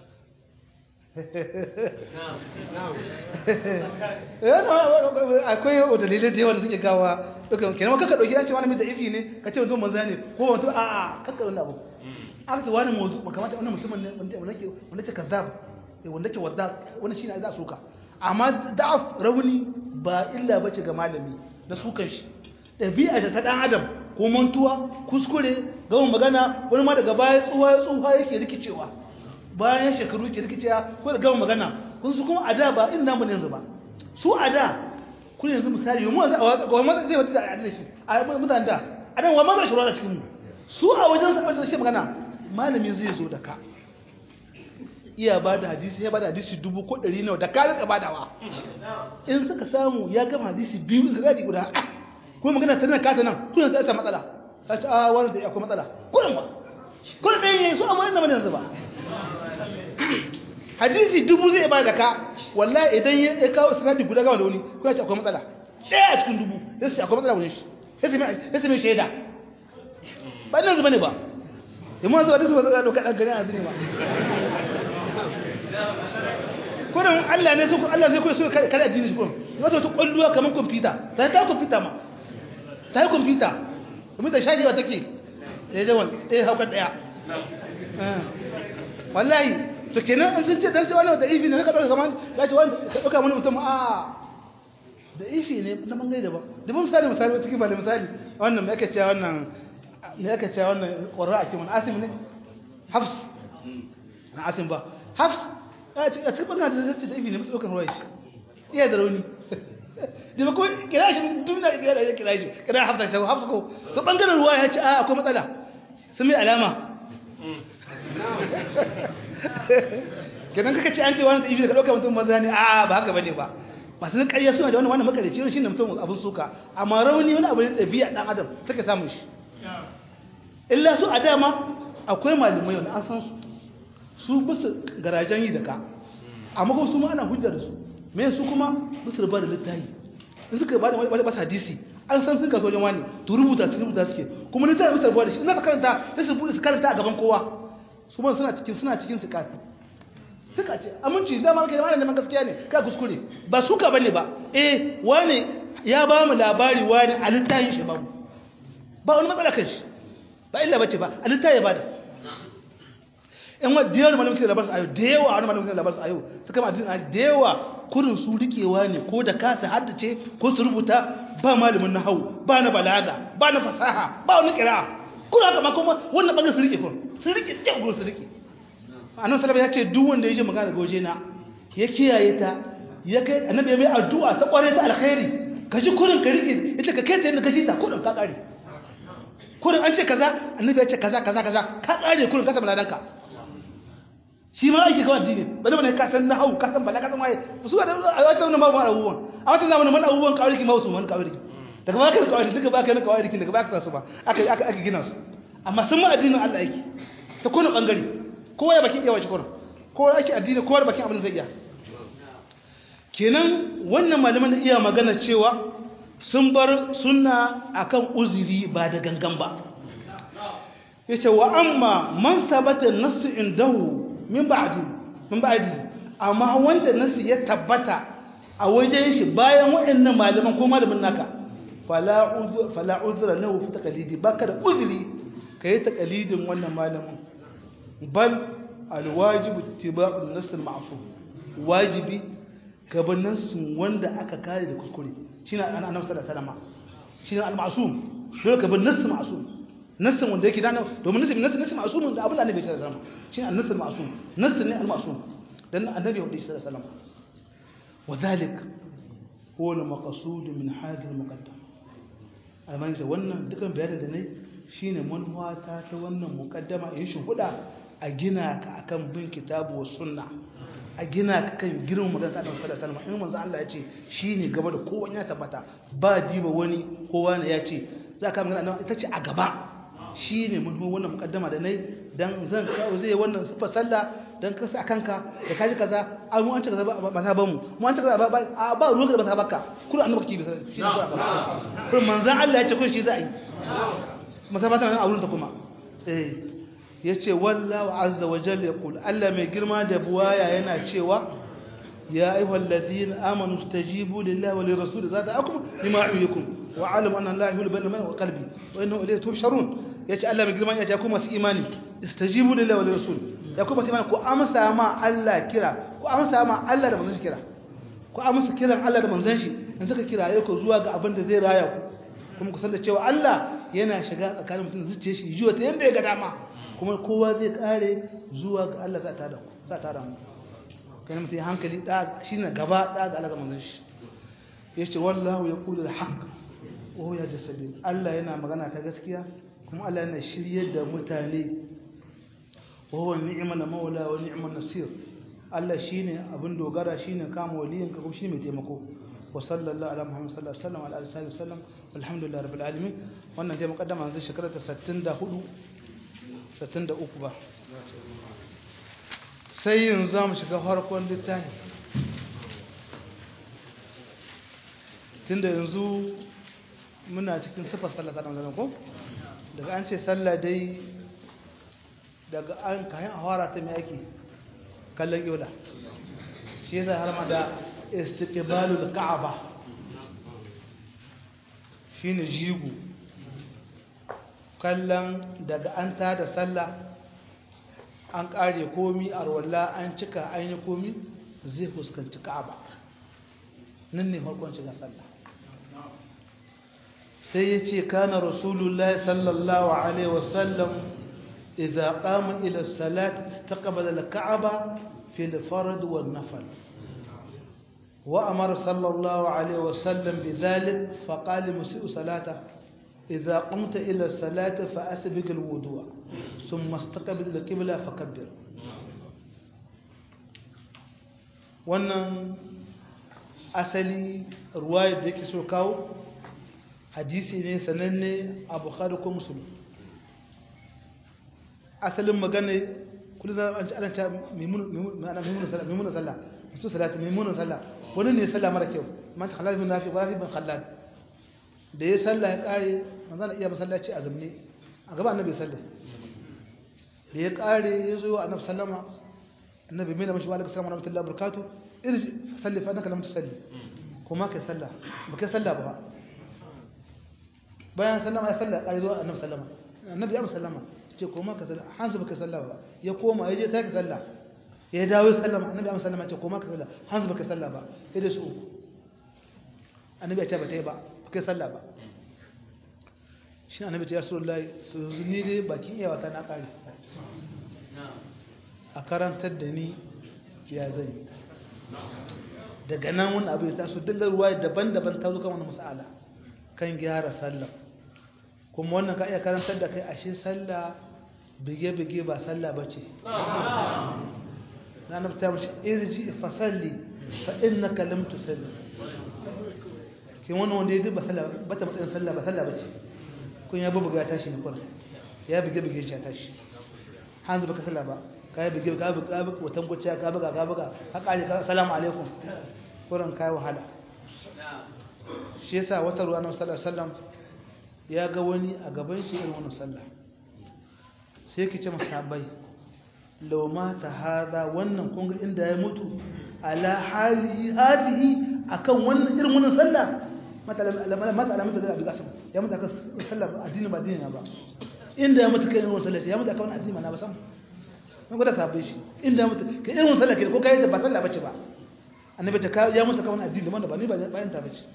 akwai dalilai da yawa da suke gawa duka kenan kaka dauki an ce wani mai da'ifi ne ka ce mutum manza ne ko wato a a kaka wani abu aka ce wani mawdu makamata wannan musulman ne wanda wanda ke wanda ke kazzab wanda ke wadda wannan shine za a soka amma da'af rauni ba illa bace ga malami da sukan shi ɗabi'a da ta ɗan adam ko mantuwa kuskure gama magana wani ma daga baya tsuwa tsuwa yake rikicewa bayan shekaru yake rikicewa ko da gama magana kun su kuma a da ba in namu ne yanzu ba su a da kun yanzu misali yi mu a wa maza zai wata da shi a mutane da a nan wa maza shi ruwa cikin mu su a wajen sa wajen shi magana malami zai zo da ka iya ba da hadisi ya ba da hadisi dubu ko ɗari nawa da ka rika badawa in suka samu ya gama hadisi biyu su zaɗi guda kuma magana ta nan kata nan kuna ta matsala ta ce a wani da akwai matsala kullum ba kullum ɗaya yayi su amma ina mana yanzu ba hadisi dubu zai ba da ka wallahi idan ya kawo sanadi guda gama da wani kuma ce akwai matsala ɗaya a cikin dubu ya ce akwai matsala wani shi ya ce mai shaida ba nan zuba ne ba yamma zuwa disu ba zai ɗauka ɗan gani a zini ba kurin Allah ne su Allah zai koyi su kare addini shi kurin wata wata kwalluwa kamar kwamfuta ta ta kwamfuta ma ta yi kwamfuta kwamfuta shajewa take ya je wani ɗaya haukar ɗaya wallahi to kenan an sun ce dan sai wannan da ifi ne ka ɗauka kamar ya ce wani ka ɗauka wani mutum a da ifi ne na bangare daban da mun misali misali wata kiba da misali wannan mai aka ce wannan mai aka ce wannan ƙwarra a kiman asim ne hafs na asim ba hafs a cikin bangare da zai ce da ifi ne masu ɗaukar ruwa shi iya da rauni da ba ko kira shi tun da kira da kira shi kira hafsa ta hafsa ko to bangaren ruwa ya ce a akwai matsala sun mai alama kenan kaka ce an ce wani ibi da ka dauka mutum maza ne a ba haka bane ba masu nan ƙarya suna da wani wannan makarici shi ne mutum abin suka amma rauni wani abu ne ɗabi'a ɗan adam suka samun shi illa su a dama akwai malamai wanda an san su su bisa garajen yi da ka amma kuma su ma ana hujjar da su me su kuma musu ba da littafi in suka ba da wani ba hadisi an san sun kaso wajen wani to rubuta su rubuta suke kuma littafi musu rabuwa da shi in za karanta sai su bude su karanta a gaban kowa su ma suna cikin suna cikin suka suka ce aminci da ma kai malamin neman gaskiya ne ka kuskure ba suka bane ba eh wani ya ba mu labari wani a littafin shi ba mu ba wani matsala kan shi ba illa bace ba a littafi ya bada in wa da yawa malamin da labarsa ayo da yawa wani malamin da labarsa ayo suka ma da yawa kurin su rikewa ne ko da kasa haddace ko su rubuta ba malamin na hau ba na balaga ba na fasaha ba wani kira kuna haka ma kuma wannan bangaren su rike kun su rike kyau kun su rike annabi sallallahu ya ce duk wanda ya je magana daga waje na ya kiyaye ta ya kai annabi ya mai addu'a ta kware ta alkhairi ka ji kurin ka rike ita ka kai ta yadda ka ji ta kurin ka kare kurin an ce kaza annabi ya ce kaza kaza kaza ka kare kurin ka samu ladanka shi ma aiki kawai addini ba zama ne ka san nahau ka san bala ka san waye su ga a wata zamanin babu abubuwan a wata zamanin man abubuwan kawai ki mausu man kawai daga baka kawai duka baka na kawai daga baka su ba aka aka aka gina su amma sun ma addinin Allah yake ta kowane bangare kowa ya bakin yawa shi kowa kowa yake addini kowa da bakin abin zai iya kenan wannan malaman da iya magana cewa sun bar sunna akan uzuri ba da gangan ba yace wa amma man sabata nasu indahu min ba'di min ba'di amma wanda nasu ya tabbata a wajen shi bayan waɗannan malaman ko malamin naka fala uzur fala uzra lahu fi taqlidi baka da uzuri kai taqlidin wannan malamin bal alwajib ittiba'u an-nass al-ma'sum wajibi gaban nassin wanda aka kare da kuskure shine annabi sallallahu alaihi wasallam shine al-ma'sum dole gaban nass ma'sum nassin wanda yake dana domin nassin nassin nassin ma'sum da abin da annabi sallallahu alaihi wasallam shine an-nass al-ma'sum nassin ne al-ma'sum dan annabi sallallahu alaihi wasallam وذلك هو المقصود من هذا المقدم almani da wannan dukan bayanin da ne shine manuwata ta wannan mukaddama in shi huda a gina ka akan bin kitabu wa sunna a gina ka kan girman magana ta Annabi sallallahu alaihi wasallam in manzo Allah ya ce shine gaba da kowa ya tabbata ba diba wani kowa ne ya ce za ka magana ita ce a gaba shine manuwa wannan mukaddama da nayi dan zan kawo zai wannan sifa sallah dan kasa kanka da kaji kaza an mu an ce kaza ba ta bamu mu an ce kaza ba ba ruwan da ba ta baka kullu annabi kibi shi ne kullu manzon Allah ya ce kun shi za a yi masabata nan a wurin ta kuma eh yace wallahu azza wa jalla yaqul Allah mai girma da buwaya yana cewa ya ayyuhal ladzina amanu stajibu lillahi wa lirrasul zada'akum lima yu'ikum wa alamu anna allaha yuhibbu al-mu'mina wa qalbi wa innahu ilayhi tuhsharun yace Allah mai girma ya ce ku masu imani istajibu lillahi wa rasul ya kuma sai ku amsa ma Allah kira ku amsa ma Allah da manzon shi kira ku amsa kiran Allah da manzon shi in suka kiraye ku zuwa ga abin da zai raya ku kuma ku san da cewa Allah yana shiga tsakanin mutum zuciya shi jiwa ta yanda ya ga dama kuma kowa zai kare zuwa ga Allah za ta da ku za ta da mu kai mutum hankali da shine gaba da ga Allah ga manzon shi yace wallahu yaqulu al-haqq wa huwa yahdi sabil Allah yana magana ta gaskiya kuma Allah yana shiryar da mutane wa huwa ni'mal maula wa ni'mal nasir Allah shine abin dogara shine kama waliyin ka kuma shine mai taimako wa sallallahu ala muhammad sallallahu alaihi wasallam ala alihi wasallam alhamdulillah rabbil alamin wannan dai mukaddama yanzu shekara ta 64 63 ba sai yanzu zamu shiga farkon littafi tunda yanzu muna cikin sifar sallah ta Ramadan ko daga an ce sallah dai daga an kayan awara ta mai ake kallon yola shi yasa har ma da istiqbalul ka'aba shine jigo kallon daga an ta da sallah an kare komi arwalla an cika an yi komi zai fuskanci ka'aba nan ne farkon shiga sallah sai ya ce kana rasulullahi sallallahu alaihi wasallam idza qama ila salat istaqbala al-ka'aba fi al-fard wal-nafl wa amara sallallahu alaihi wasallam bidhalik faqala musii'u salata idza qumta ila salati fa asbiq al-wudu' thumma istaqbil al-qibla fakabbir wannan asali ruwayar da yake so kawo hadisi ne sananne a bukhari ko musulun asalin magana kullum za a ci ana ta mimuna sallah su salati mimuna sallah wani ne sallah mara kyau man ta halal bin nafi ba bin halal da ya sallah ya kare manzana iya masallaci a zamne a gaba annabi sallah da ya kare ya zo wa annabi sallama annabi mai da mashi wa alaikum salam wa rahmatullahi wa barakatuh irji salli fa annaka lam tusalli kuma kai sallah ba kai sallah ba bayan sallama ya salla ƙari zuwa annabi sallama annabi ya sallama ce koma ka salla hanzu baka salla ba ya koma ya je sai ka salla ya dawo sallama annabi ya sallama ce koma ka salla hanzu baka salla ba sai da su uku annabi ya ce ba ta yi ba baka salla ba shi annabi ce ya rasulullahi su ni dai bakin iya wata na ƙari a karantar da ni ya zai daga nan wani abu ya taso duk ruwa daban-daban ta zo kan wani mas'ala kan gyara sallah kuma wannan ka iya karantar da kai ashe sallah bige-bige ba sallah ba ce na nafta mace irji fasalli fa inna kalam tusalli kin wannan wanda ya duba sallah ba ta matsayin sallah ba sallah ba ce kun ya bubuga tashi ne kullum ya bige-bige shi ya tashi hanzu baka sallah ba ka yi bige ka buga watan gwacce ka buga ka buga ka kare ka salamu alaikum kuran kai wahala shi yasa wata ruwa na sallallahu alaihi ya ga wani a gaban shi irin wannan sallah sai ki ce masahabai law mata hada wannan kun ga inda ya mutu ala hali hadihi akan wannan irin wannan sallah mata mata alamata da abi kasim ya mutu akan sallah addini ba addini ba inda ya mutu kai irin wannan sallah ya mutu akan wannan addini na ba sam mun gwada sahabbai shi inda ya mutu kai irin wannan sallah ke ko kai da ba sallah bace ba annabi ta ya mutu akan wannan addini da ba ni ba bayan ta bace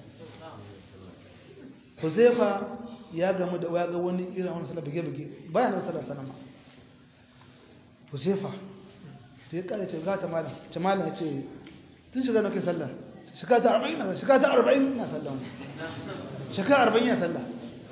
Huzaifa ya gamu da ya ga wani irin wani sallah bige-bige bayan nan sallar sanama Huzaifa sai ya kare ce ga ta malam ce malam ya ce tun shiga nake sallah shiga ta 40 na shiga ta 40 na sallah shiga 40 ya sallah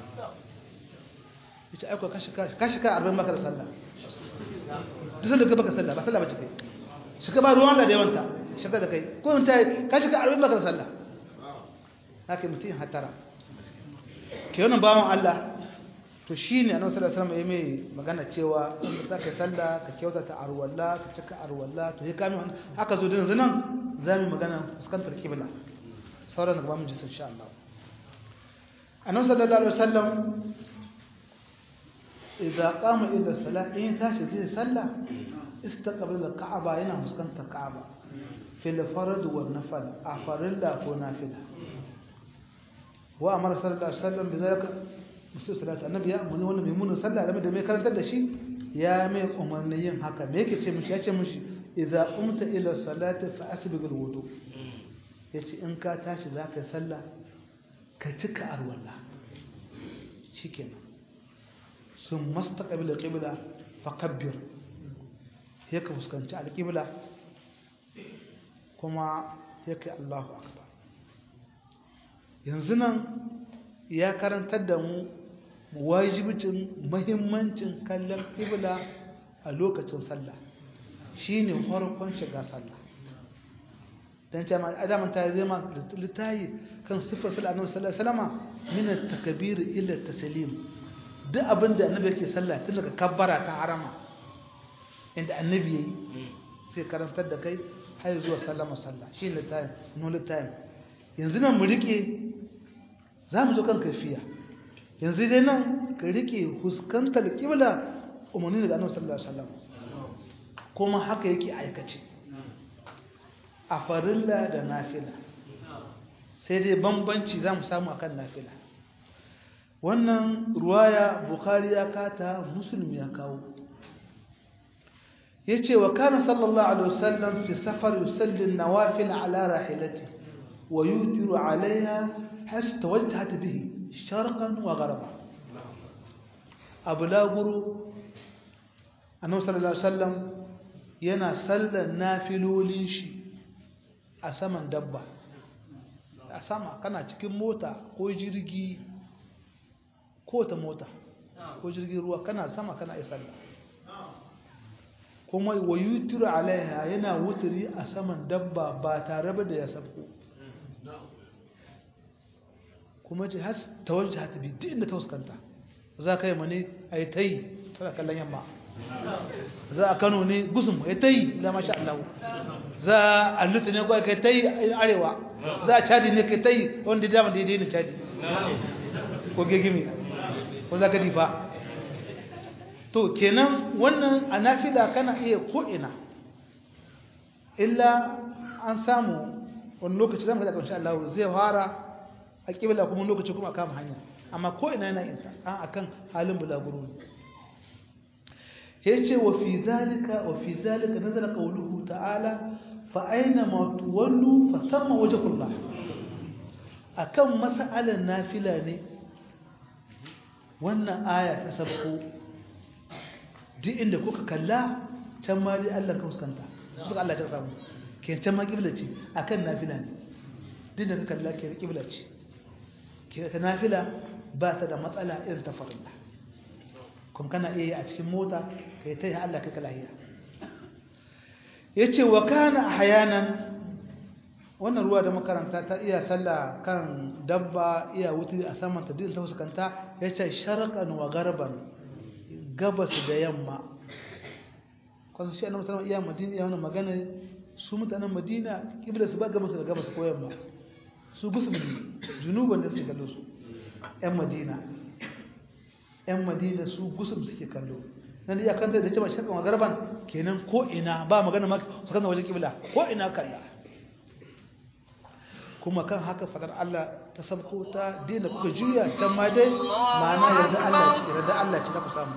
yace aiko ka shiga ka shiga 40 baka da sallah duk sanda ka baka sallah ba sallah bace kai shiga ba ruwan da yawanta shiga da kai ko in ta ka shiga 40 baka da sallah haka mutum hatara ke wannan bawan Allah to shi ne annabi sallallahu alaihi wasallam ya mai magana cewa in za ka sallah ka kyautata arwalla ka cika arwalla to ya kame haka zo din zanan za mu magana fuskantar kibla sauran gaba mu ji insha Allah annabi sallallahu alaihi wasallam idza qama ila salat in tashi zai sallah istaqbala ka'aba yana fuskantar ka'aba fil farad wa nafil a farilla ko nafila wa amara sallallahu alaihi wasallam bidalika musu salatu annabi ya amuni wannan mai munin sallah da mai karantar da shi ya mai umarni yin haka me yake ce mishi ya ce mishi idza umta ila salati fa asbighul wudu yace in ka tashi zaka yi sallah ka cika arwalla shikenan sun mastaqbil alqibla fa kabbir yake fuskanci alqibla kuma yake Allahu akbar yanzu nan ya karantar da mu wajibcin muhimmancin kallon qibla a lokacin sallah shine farkon shiga sallah dan ce ma adaman ta zai ma litayi kan sifar sallah annabi sallallahu alaihi wasallam min at-takbir ila at-taslim duk abinda annabi yake sallah tun daga kabbara ta harama inda annabi yayi sai karantar da kai har zuwa sallama sallah shi litayi no litayi yanzu nan mu rike zamu zo kan kafiya yanzu dai nan ka rike huskantar qibla umarni daga annabi sallallahu alaihi wasallam kuma haka yake aikace a farilla da nafila sai dai bambanci za mu samu akan nafila wannan ruwaya bukhari ya kata musulmi ya kawo ya ce wa kana sallallahu alaihi wasallam fi safar yusallin nawafil ala rahilati wa yutiru alaiha has tawajjahat bihi sharqan wa gharba abu laguru annabi sallallahu alaihi wasallam yana sallan nafilolin shi a saman dabba a sama kana cikin mota ko jirgi ko ta mota ko jirgin ruwa kana sama kana yi sallah kuma wa yutiru alaiha yana wuturi a saman dabba ba tare da ya sabko kuma ce has tawajji hata bi duk inda ta fuskanta za ka yi mane a yi ta yi tana kallon yamma za a kano ne gusum ya ta yi da masha Allah za a lutu ne kawai kai ta yi arewa za a cadi ne kai ta yi wanda dama daidai ne cadi ko gegimi ko za ka difa to kenan wannan a nafila kana iya ko'ina illa an samu wani lokaci zama da ƙarshe Allah zai fara a ƙibla kuma lokaci kuma a kama hanya amma ko'ina yana yin an akan halin bulaguro ne yace wa fi zalika wa fi zalika nazara qawluhu ta'ala fa aina ma tuwallu fa thamma wajhullah akan mas'alan nafila ne wannan aya ta sabko duk inda kuka kalla can ma dai Allah ka fuskanta suka Allah ta samu ke can ma kibla ce akan nafila ne duk da ka kalla ke kibla ce ke ta nafila ba ta da matsala irin ta farilla kuma kana iya yi a cikin mota ka yi ta yi Allah kai lahiya ya ce wa kana hayanan wannan ruwa da makaranta ta iya sallah kan dabba iya wuti a saman ta ta fuskanta ya ce sharqan wa garban gabas da yamma kwasu shi annabi sallallahu iya madina ya wannan magana su mutanen madina kibla su ba gabas da gabas ko yamma su gusum junuban da suke kallo su yan madina yan madina su gusum suke kallo nan da ya kanta da cewa shakkan magarban kenan ko ina ba magana ma su kanta wajen kibla ko ina kalla kuma kan haka fadar Allah ta sabko ta dina kuka juya can ma dai ma'ana yarda Allah ce yarda Allah ce ta ku samu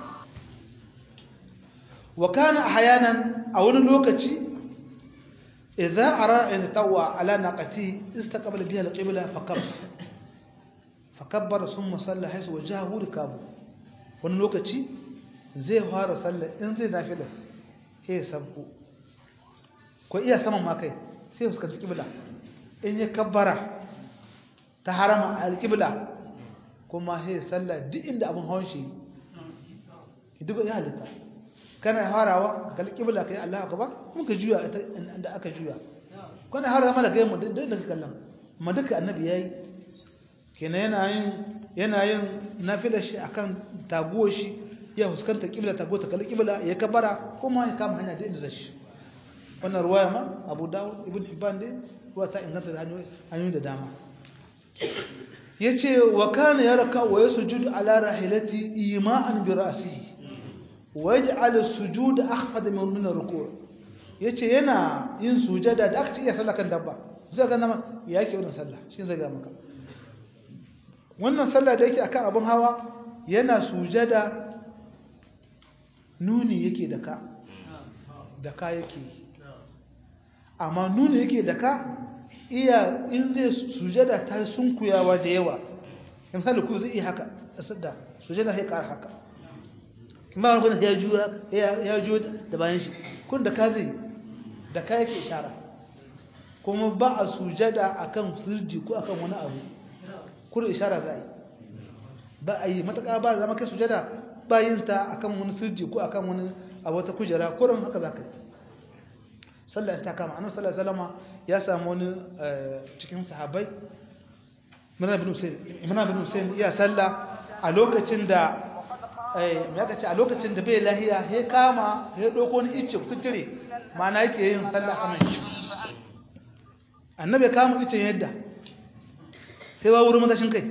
wa kana ahyanan a wani lokaci idza ara in tawwa ala naqati istaqbala biha al-qibla fakabbara fakabbara thumma salla haythu wajahu rikabu wani lokaci zai fara sallah in zai nafila sai sabko ko iya saman ma kai sai fuskanci kibla in ya kabbara ta harama alƙibla kuma sai sallah duk inda abin hawan shi duk ya halitta kana harawa ka alƙibla kai Allah akbar mun ka juya inda aka juya kana harawa mala kai mu duk da kallon amma duka annabi yayi kenan yana yin yana yin nafilar shi akan taguwar shi ya fuskanta kibla tago ta kalli kibla ya kabbara kuma ya kama hanya da inda zai wannan ruwaya ma Abu Dawud Ibn Hibban dai ruwa ta inganta da hanyoyi da dama yace wa kana yarka wa yasjudu ala rahilati ima'an bi ra'sihi wa yaj'al as-sujud akhfad min ar-ruku' yace yana yin sujada da aka ce iya sallah kan dabba zai ga nama yake wannan sallah shi zai ga maka wannan sallah da yake akan abun hawa yana sujada nuni yake da ka da ka yake amma nuni yake da ka iya in zai sujada ta sunkuyawa da yawa in misali ku zai iya haka a sadda sujada sai ƙara haka ba wani kuna ya juyo ya juyo da bayan shi kun da ka zai da ka yake ishara kuma ba a sujada akan sirji ko akan wani abu kun ishara za a yi ba a yi matuƙa ba zama kai sujada ba yin ta akan wani sirji ko akan wani a wata kujera kurin haka za ka yi sallah ta kama annabi sallallahu alaihi wasallam ya samu wani cikin sahabbai Imran bin Hussein Imran bin Hussein ya salla a lokacin da eh me aka ce a lokacin da bai lahiya he kama he doko ni icce kuture mana yake yin sallah saman shi annabi ya kama icce yadda sai ba wurin matashin kai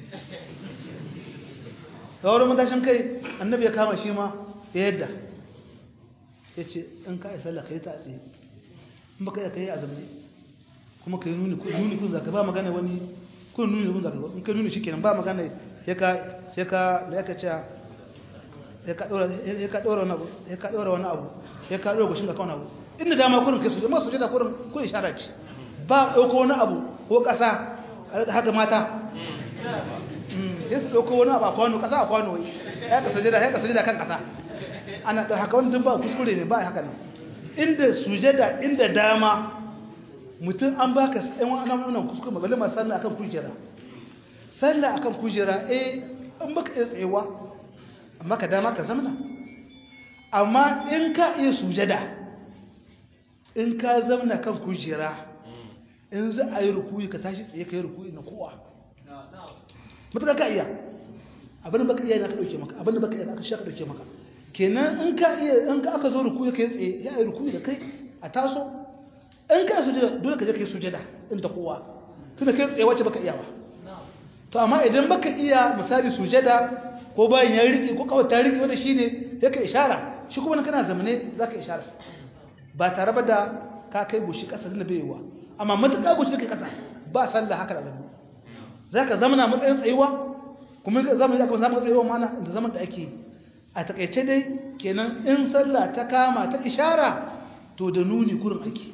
ba wurin matashin kai annabi ya kama shi ma ya yadda yace in ka yi sallah kai ta tsaye in baka kai azumi kuma kai nuni nuni kun zaka ba magana wani kun nuni kun zaka in kai nuni shikenan ba magana sai ka sai ka me yake cewa sai ka dora sai ka dora wani abu sai ka dora wani abu sai ka dora goshin ka kauna abu inda dama kurin kai su amma su jada kurin kun isharar ci ba dauko wani abu ko kasa haka mata sai su dauko wani abu a kwano kasa a kwano wai ya ka sujada ya ka sujada kan kasa ana da haka wani ba kuskure ne ba haka nan inda sujada inda dama mutum an baka ɗan wannan wannan kuskure mabalin ma sallah akan kujera sallah akan kujera eh an baka iya tsayewa amma ka dama ka zamna amma in ka iya sujada in ka zamna kan kujera in za a yi rukuyi ka tashi tsaye ka yi rukuyi na kowa mutuka ka iya abin da baka iya na ka ɗauke maka abin da baka iya aka sha ka ɗauke maka kenan in ka iya in ka aka zo rukuyi kai tsaye ya yi rukuyi da kai a taso in ka sujada dole ka je kai sujada in ta kowa tunda kai tsaye wacce baka iya ba to amma idan baka iya misali sujada ko bayan ya rike ko kawai ta rike wanda shine sai ka ishara shi kuma kana zamane zaka ishara ba tare ba da ka kai gushi kasa da bai yiwa amma matuƙa gushi kai kasa ba sallah haka da zamu zaka zamana matsayin tsayuwa kuma zamu yi zama tsayuwa mana da zaman da ake a takaice dai kenan in sallah ta kama ta ishara to da nuni gurin ake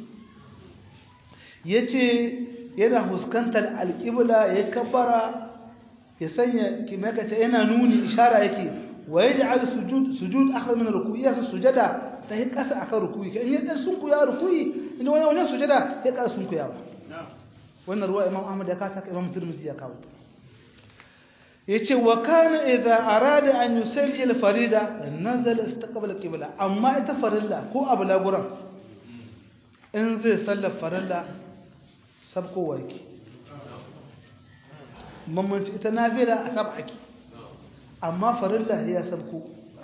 yace yana huskantar alƙibla ya kabbara ya sanya kimakace yana nuni ishara yake wa yaj'al sujud sujud akhar min ruku'i ya sujada ta yi kasa akan ruku'i kan yadda sun kuya ruku'i inda wani wani sujada ya kasa sun kuya ba wannan ruwa imam ahmad ya kasa imam tirmidhi ya kawo yace wa kana idza arada an yusalli al farida nazala istaqbala qibla amma ita farilla ko abu laguran in zai sallar farilla sabko yake mamanci ita nafila a saba ake amma farilla ya sabko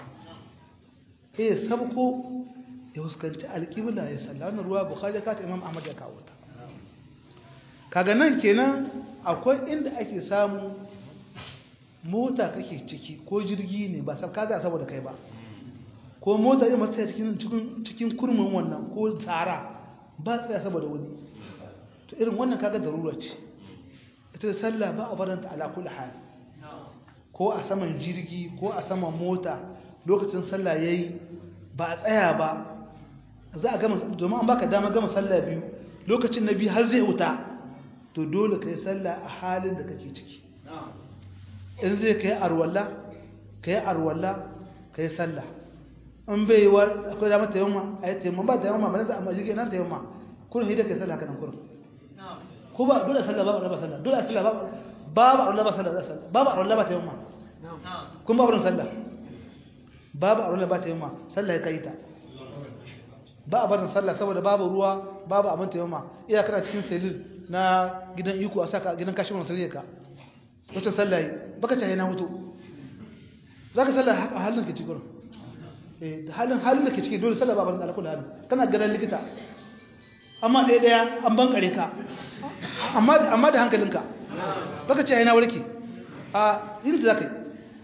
ya sabko ya huskanci alƙibla ya salla wannan ruwa bukhari ka ta imam ahmad ya kawo ta kaga nan kenan akwai inda ake samu mota kake ciki ko jirgi ne ba sabka za saboda kai ba ko mota ya masu cikin cikin kurmin wannan ko tsara ba tsaya saboda wani to irin wannan kaga darura ce ita sallah ba a faranta ala kulli hal ko a saman jirgi ko a saman mota lokacin sallah yayi ba a tsaya ba za a gama domin an baka dama gama sallah biyu lokacin na biyu har zai wuta to dole kai sallah a halin da kake ciki in zai kai arwalla kai arwalla kai sallah in bai yi wa akwai dama ta yamma a yi taimama ba ta yamma ba na za a majigi nan ta yamma kurin hidda kai sallah kanan kurin ko ba dole sallah babu raba sallah dole sallah babu babu arwalla ba sallah sallah babu arwalla ba ta yamma kun babu sallah babu arwalla ba ta yamma sallah ya kai ta ba a barin sallah saboda babu ruwa babu abin ta yamma iya kana cikin selil na gidan iko a saka gidan kashin wani sarki ka wata sallah yi baka cahe na hutu za ka sallah a halin ka ci gurin da halin halin da ke ciki dole sallah ba barin alakul halin kana ganin likita amma ɗaya ɗaya an bankare ka amma da hankalinka baka ce yana warke a yin da za ka yi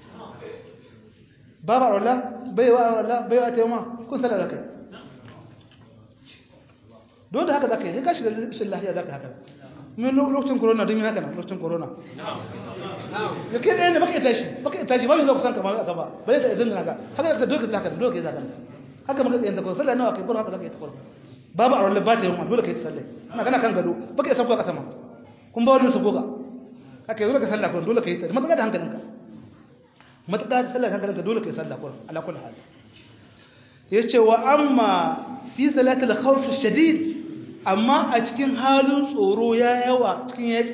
ba ba rola bai wa rola bai wa ta yamma kun sallah za ka yi don da haka za ka yi ka shiga rashin lahiya za ka haka mun lokacin corona don yin haka nan lokacin corona ya kai ɗaya ne baka ita shi baka ita shi ba mu zo kusan ka ba ka ba bai da idan naka haka da doka zaka doka zaka haka muka yin ta ko sallah nawa kai haka zaka yi ta ko babu a wallahi ba ta yin dole kai ta sallah ina kana kan gado baka isa ko ka sama kun ba wani su goga haka yanzu ka sallah ko dole kai ta mataka da hankalinka mataka da sallah hankalinka dole kai sallah ko ala kulli hal yace wa amma fi salatil khawf shadid amma a cikin halin tsoro ya yawa cikin yaki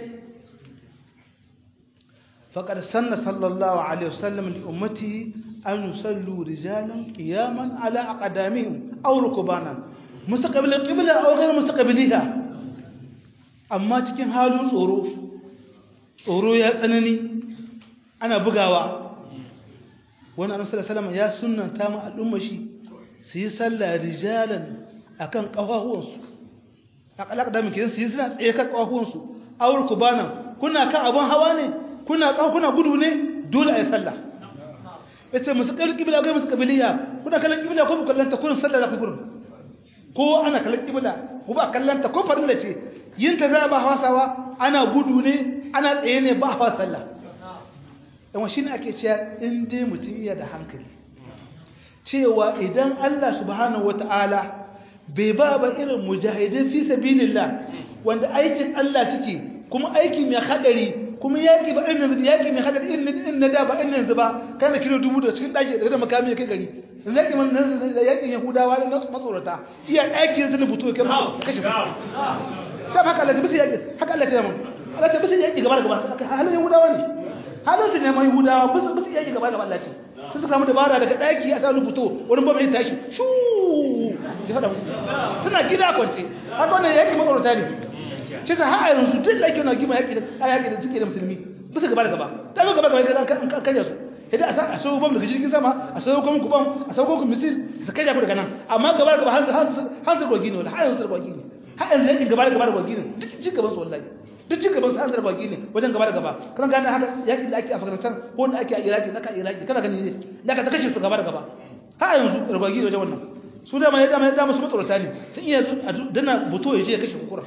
faqad sanna sallallahu alaihi wasallam li ummati an yusallu rijalan qiyaman ala aqdamihim aw rukbanan mustaqbil al-qibla aw ghayr mustaqbiliha amma cikin halin tsoro tsoro ya tsanani ana bugawa wani annabi sallallahu alaihi wasallam ya sunnanta mu al'umma shi su yi sallah rijalan akan kafafuwansu akalaka da muke su yi suna tsaye kan kafafuwansu awur kubana kuna kan abun hawa ne kuna kuna gudu ne dole a yi sallah yace musu kallon kibla ga musu kabiliya kuna kallon kibla ko kallon ta kun sallah za ku gudu ko ana kallon kibla ko ba kallon ta ko farilla ce yin ta za ba hawasawa ana gudu ne ana tsaye ne ba hawa sallah dan shi ne ake cewa in dai mutum ya da hankali cewa idan Allah subhanahu wata'ala bai ba ba irin mujahidin fi sabilillah wanda aikin Allah suke kuma aiki mai hadari kuma yaki ba irin yaki mai hadari irin na da ba irin yanzu ba kana kilo dubu da cikin daki da makami kai gari yaki man yakin yahudawa na matsorata iya aiki da buto kai ma kashe da haka Allah bisa yaki haka Allah ya mun Allah ta bisa yaki gaba da gaba halin yahudawa ne halin su ne mai yahudawa bisa bisa yaki gaba da Allah ce sai suka mu dabara daga daki a sa rubuto wani ba mai tashi shu ji fada suna gida kwance haka wannan yaki matsorata ne ce ta ha yanzu duk da yake na gima yaki da yaki da suke da musulmi bisa gaba da gaba ta ga gaba da gaba an kanya su idan a sa a sauko bam daga jirgin sama a sauko muku bam a sauko ku misil su kai ku daga nan amma gaba da gaba har su rogi ne wala har yanzu rogi ne har yanzu yaki gaba da gaba da rogi ne duk cin gaban su wallahi duk cin gaban su har rogi ne wajen gaba da gaba kana gane haka yaki da ake a Afghanistan ko wanda ake a Iraki na ka Iraki kana gani ne da ka kashe su gaba da gaba har yanzu rogi ne wajen wannan su da mai da mai da musu matsorata ne sun iya dana buto ya je ya kashe kukura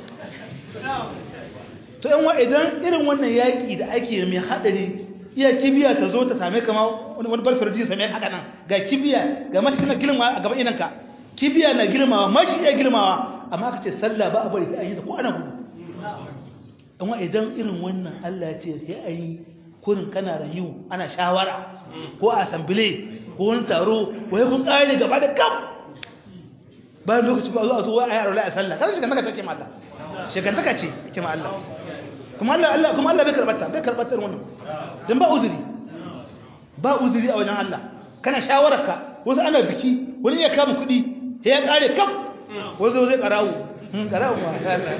to yan wa idan irin wannan yaki da ake mai hadari iya kibiya ta zo ta same kama wani barfar ji same haka nan ga kibiya ga mashi tana girma a gaban idanka kibiya na girmawa mashi iya girmawa amma aka ce sallah ba a bari sai an yi ta ko ana gudu amma idan irin wannan Allah ya ce sai an yi kurin kana rayu ana shawara ko a asambile ko wani taro wai kun kare gaba da kam bayan lokaci ba zo a zo wai ayi arola a sallah kaza shiga naka take ma Allah shigantaka ce yake ma Allah kuma Allah Allah kuma Allah bai karbata bai karbata irin wannan dan ba uzuri ba uzuri a wajen Allah kana shawararka wasu ana biki wani ya kama kuɗi sai ya kare kam wasu zai karawo karawo ma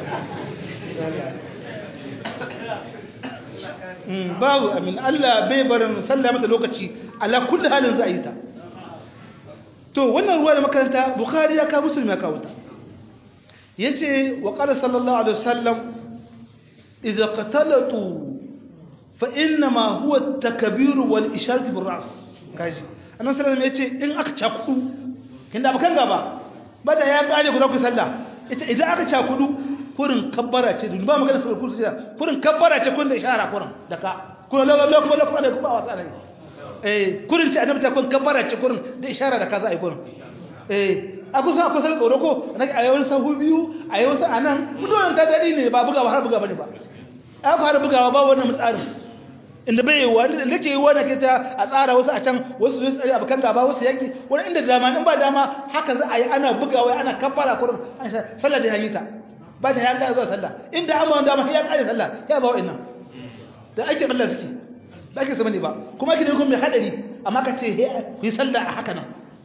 babu amin Allah bai barin sallah mata lokaci ala kulli halin za a yi ta to wannan ruwa da makaranta bukhari ya kawo musulmi ya kawo ta yace wa qala sallallahu alaihi wasallam idza qatalatu fa inna ma huwa at-takbir wal isharat bil ra's kaji annabi sallallahu alaihi yace in aka cakudu kinda bakan gaba bada ya kare ku za ku sallah ita idan aka cakudu kurin kabbara ce dun ba magana sai kursu da kurin kabbara ce kun da ishara kurin daka kurin lalalo kuma lokacin da kuma wasa ne eh kurin ce annabi ta kun kabbara ce kurin da ishara da kaza ai kurin eh aku san akwai sai tsoro ko na a yawan sahu biyu a yawan sa anan mutuwan ta dadi ne ba bugawa har buga bane ba aka har bugawa ba wannan mutsarin inda bai yiwa inda nake yiwa nake ta a tsara wasu a can wasu su tsari abukan gaba wasu yaki wani inda dama in ba dama haka za a yi ana bugawa ana kabbara kurin sallah da hanyita ba ta ya kare zuwa sallah inda amma dama ya kare sallah ya ba wa'annan da ake Allah suke ba ake sama ne ba kuma ake ne kuma mai hadari amma ka ce ku yi sallah a haka nan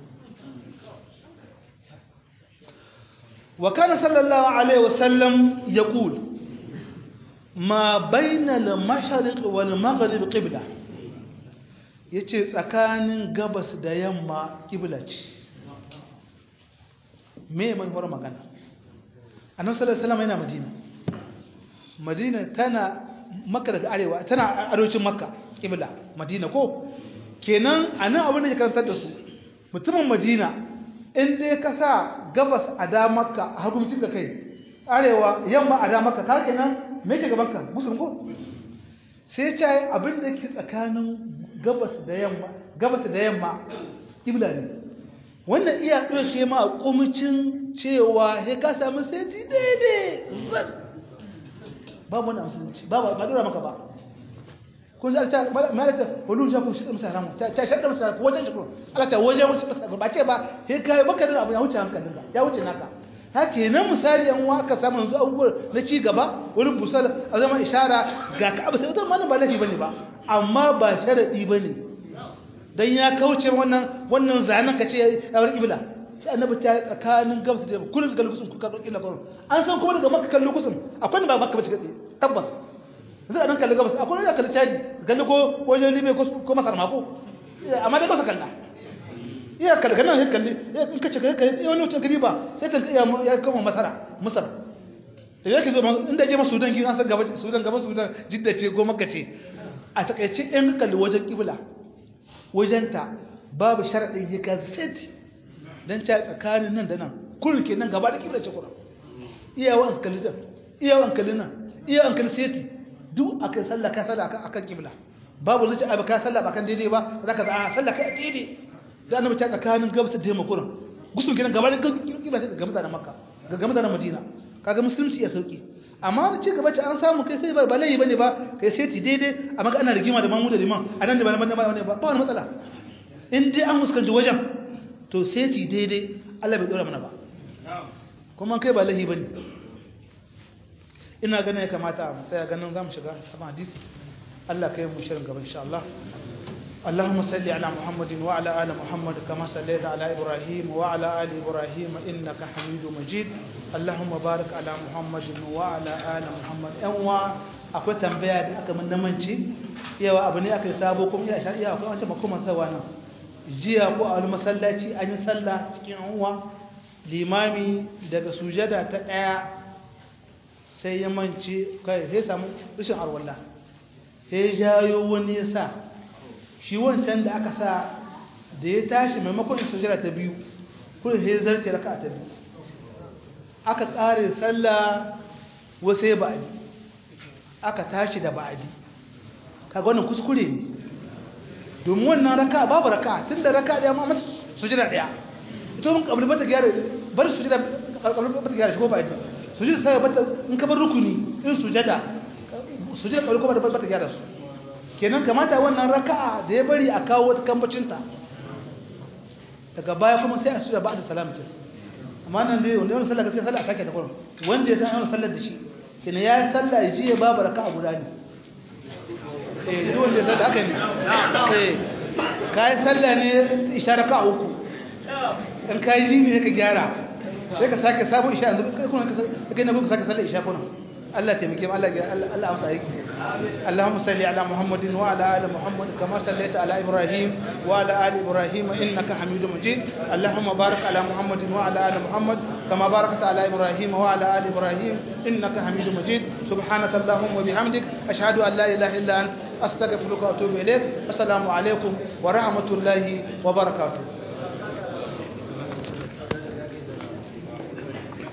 wa kana sallallahu alaihi wasallam yaqul ma bayna al-mashriq wal maghrib qibla yace tsakanin gabas da yamma qibla ce me mai hore magana annabi sallallahu alaihi wasallam yana madina madina tana makka daga arewa tana arewacin makka qibla madina ko kenan anan abin da ke karantar da su mutumin madina in dai ka sa gabas a damarka a hagunci da kai arewa yamma a damaka ka kenan me ke gaban ka gusun ko sai ce abin da ke tsakanin gabas da yamma gabas da yamma kibla ne wannan iya ɗauke ma kumcin cewa he ka samu sai daidai zan babu wannan musulunci ba ba dora maka ba kun ji ta malata wani ja ku shi musa ramu ta ta shaɗa musa ko wajen shukuru Allah ta wajen musa ba ce ba he kai baka da abu ya wuce hankalin ka ya wuce naka haka nan misali an waka samu yanzu abubuwan na ci gaba wani busal a zama ishara ga ka abu sai wata mana ba laifi bane ba amma ba sharadi bane dan ya kauce wannan wannan zanen ka ce ya bar ibla sai annabi ta tsakanin gabas da kullun kallo kusun kuka dauki labarin an san kuma daga makka kallo kusun akwai ne ba makka bace kace tabbas yanzu a nan kalli gabas akwai ne kalli caji kalli ko wajen libe ko ko masar mako amma dai ba sa kalla iya kalli ganin ya kalli in ka ce ka yi wani wucin gari ba sai ta iya ya kama masara masar da yake zo inda je ma sudan ki an san gaba sudan gaba sudan jidda ce ko makka ce a takaice in kalli wajen kibla wajenta babu sharadin ya ka seti dan ta tsakanin nan da nan kullun kenan gaba da kibla ce kullun iyawan kalli da iyawan kalli nan iyawan kalli seti duk akai sallah ka sallah akan akan kibla babu zai abu ka sallah ba kan daidai ba zaka za a sallah kai daidai da annabi ta tsakanin gabas da yamma kullun gusun kenan gaba da kibla ce ga mutanen makka ga mutanen madina kaga musulunci ya sauki amma da ci gaba ce an samu kai sai ba ba laifi bane ba kai sai ti daidai amma ka ana rigima da mamu da liman anan da ba nan ba ba wani matsala in dai an fuskanci wajen to sai ti daidai Allah bai dora mana ba kuma kai ba laifi bane ina ganin ya kamata mu tsaya ganin zamu shiga sabon hadisi Allah kai mu shirin gaba insha Allah اللهم صل على محمد وعلى آل محمد كما صليت على إبراهيم وعلى آل إبراهيم إنك حميد مجيد اللهم بارك على محمد وعلى آل محمد أنوا akwai tambaya da aka mun namanci yawa abu ne aka yi sabo kuma ya shari'a akwai wancan makoman sawa nan jiya ko a wani masallaci an yi sallah cikin anwa limami daga sujada ta ɗaya sai ya mance kai sai samu rashin arwalla sai jayo wani ya sa shi wancan da aka sa da ya tashi maimakon sujada ta biyu kullum sai zarce raka ta biyu aka tsare sallah wasu ya ba'adi aka tashi da ba'adi kaga wannan kuskure ne domin wannan raka babu raka tun da raka ɗaya ma mata sujada ɗaya ita mun kabli bata gyara bar sujada kabli bata gyara shi ko ba'adi sujada sai bata in ka bar rukuni in sujada sujada kabli ko bata gyara su kenan kamata wannan raka'a da ya bari a kawo wata kambacinta daga baya kuma sai a su da ba da salamta amma nan dai wanda yawan sallah sai sallah a sake ta kurum wanda ya san yawan sallar da shi kenan ya yi sallah ya ji ya babu raka'a guda ne eh duk wanda ya sallah haka ne eh ka yi sallah ne isha raka'a uku in ka yi ji ne ka gyara sai ka sake sabon isha yanzu kai kuma ka kai na buku sake sallar isha kuma Allah taimake mu Allah Allah amsa aiki اللهم صل على محمد وعلى ال محمد كما صليت على ابراهيم وعلى ال ابراهيم انك حميد مجيد اللهم بارك على محمد وعلى ال محمد كما باركت على ابراهيم وعلى ال ابراهيم انك حميد مجيد سبحانك اللهم وبحمدك اشهد ان لا اله الا انت استغفرك واتوب اليك السلام عليكم ورحمه الله وبركاته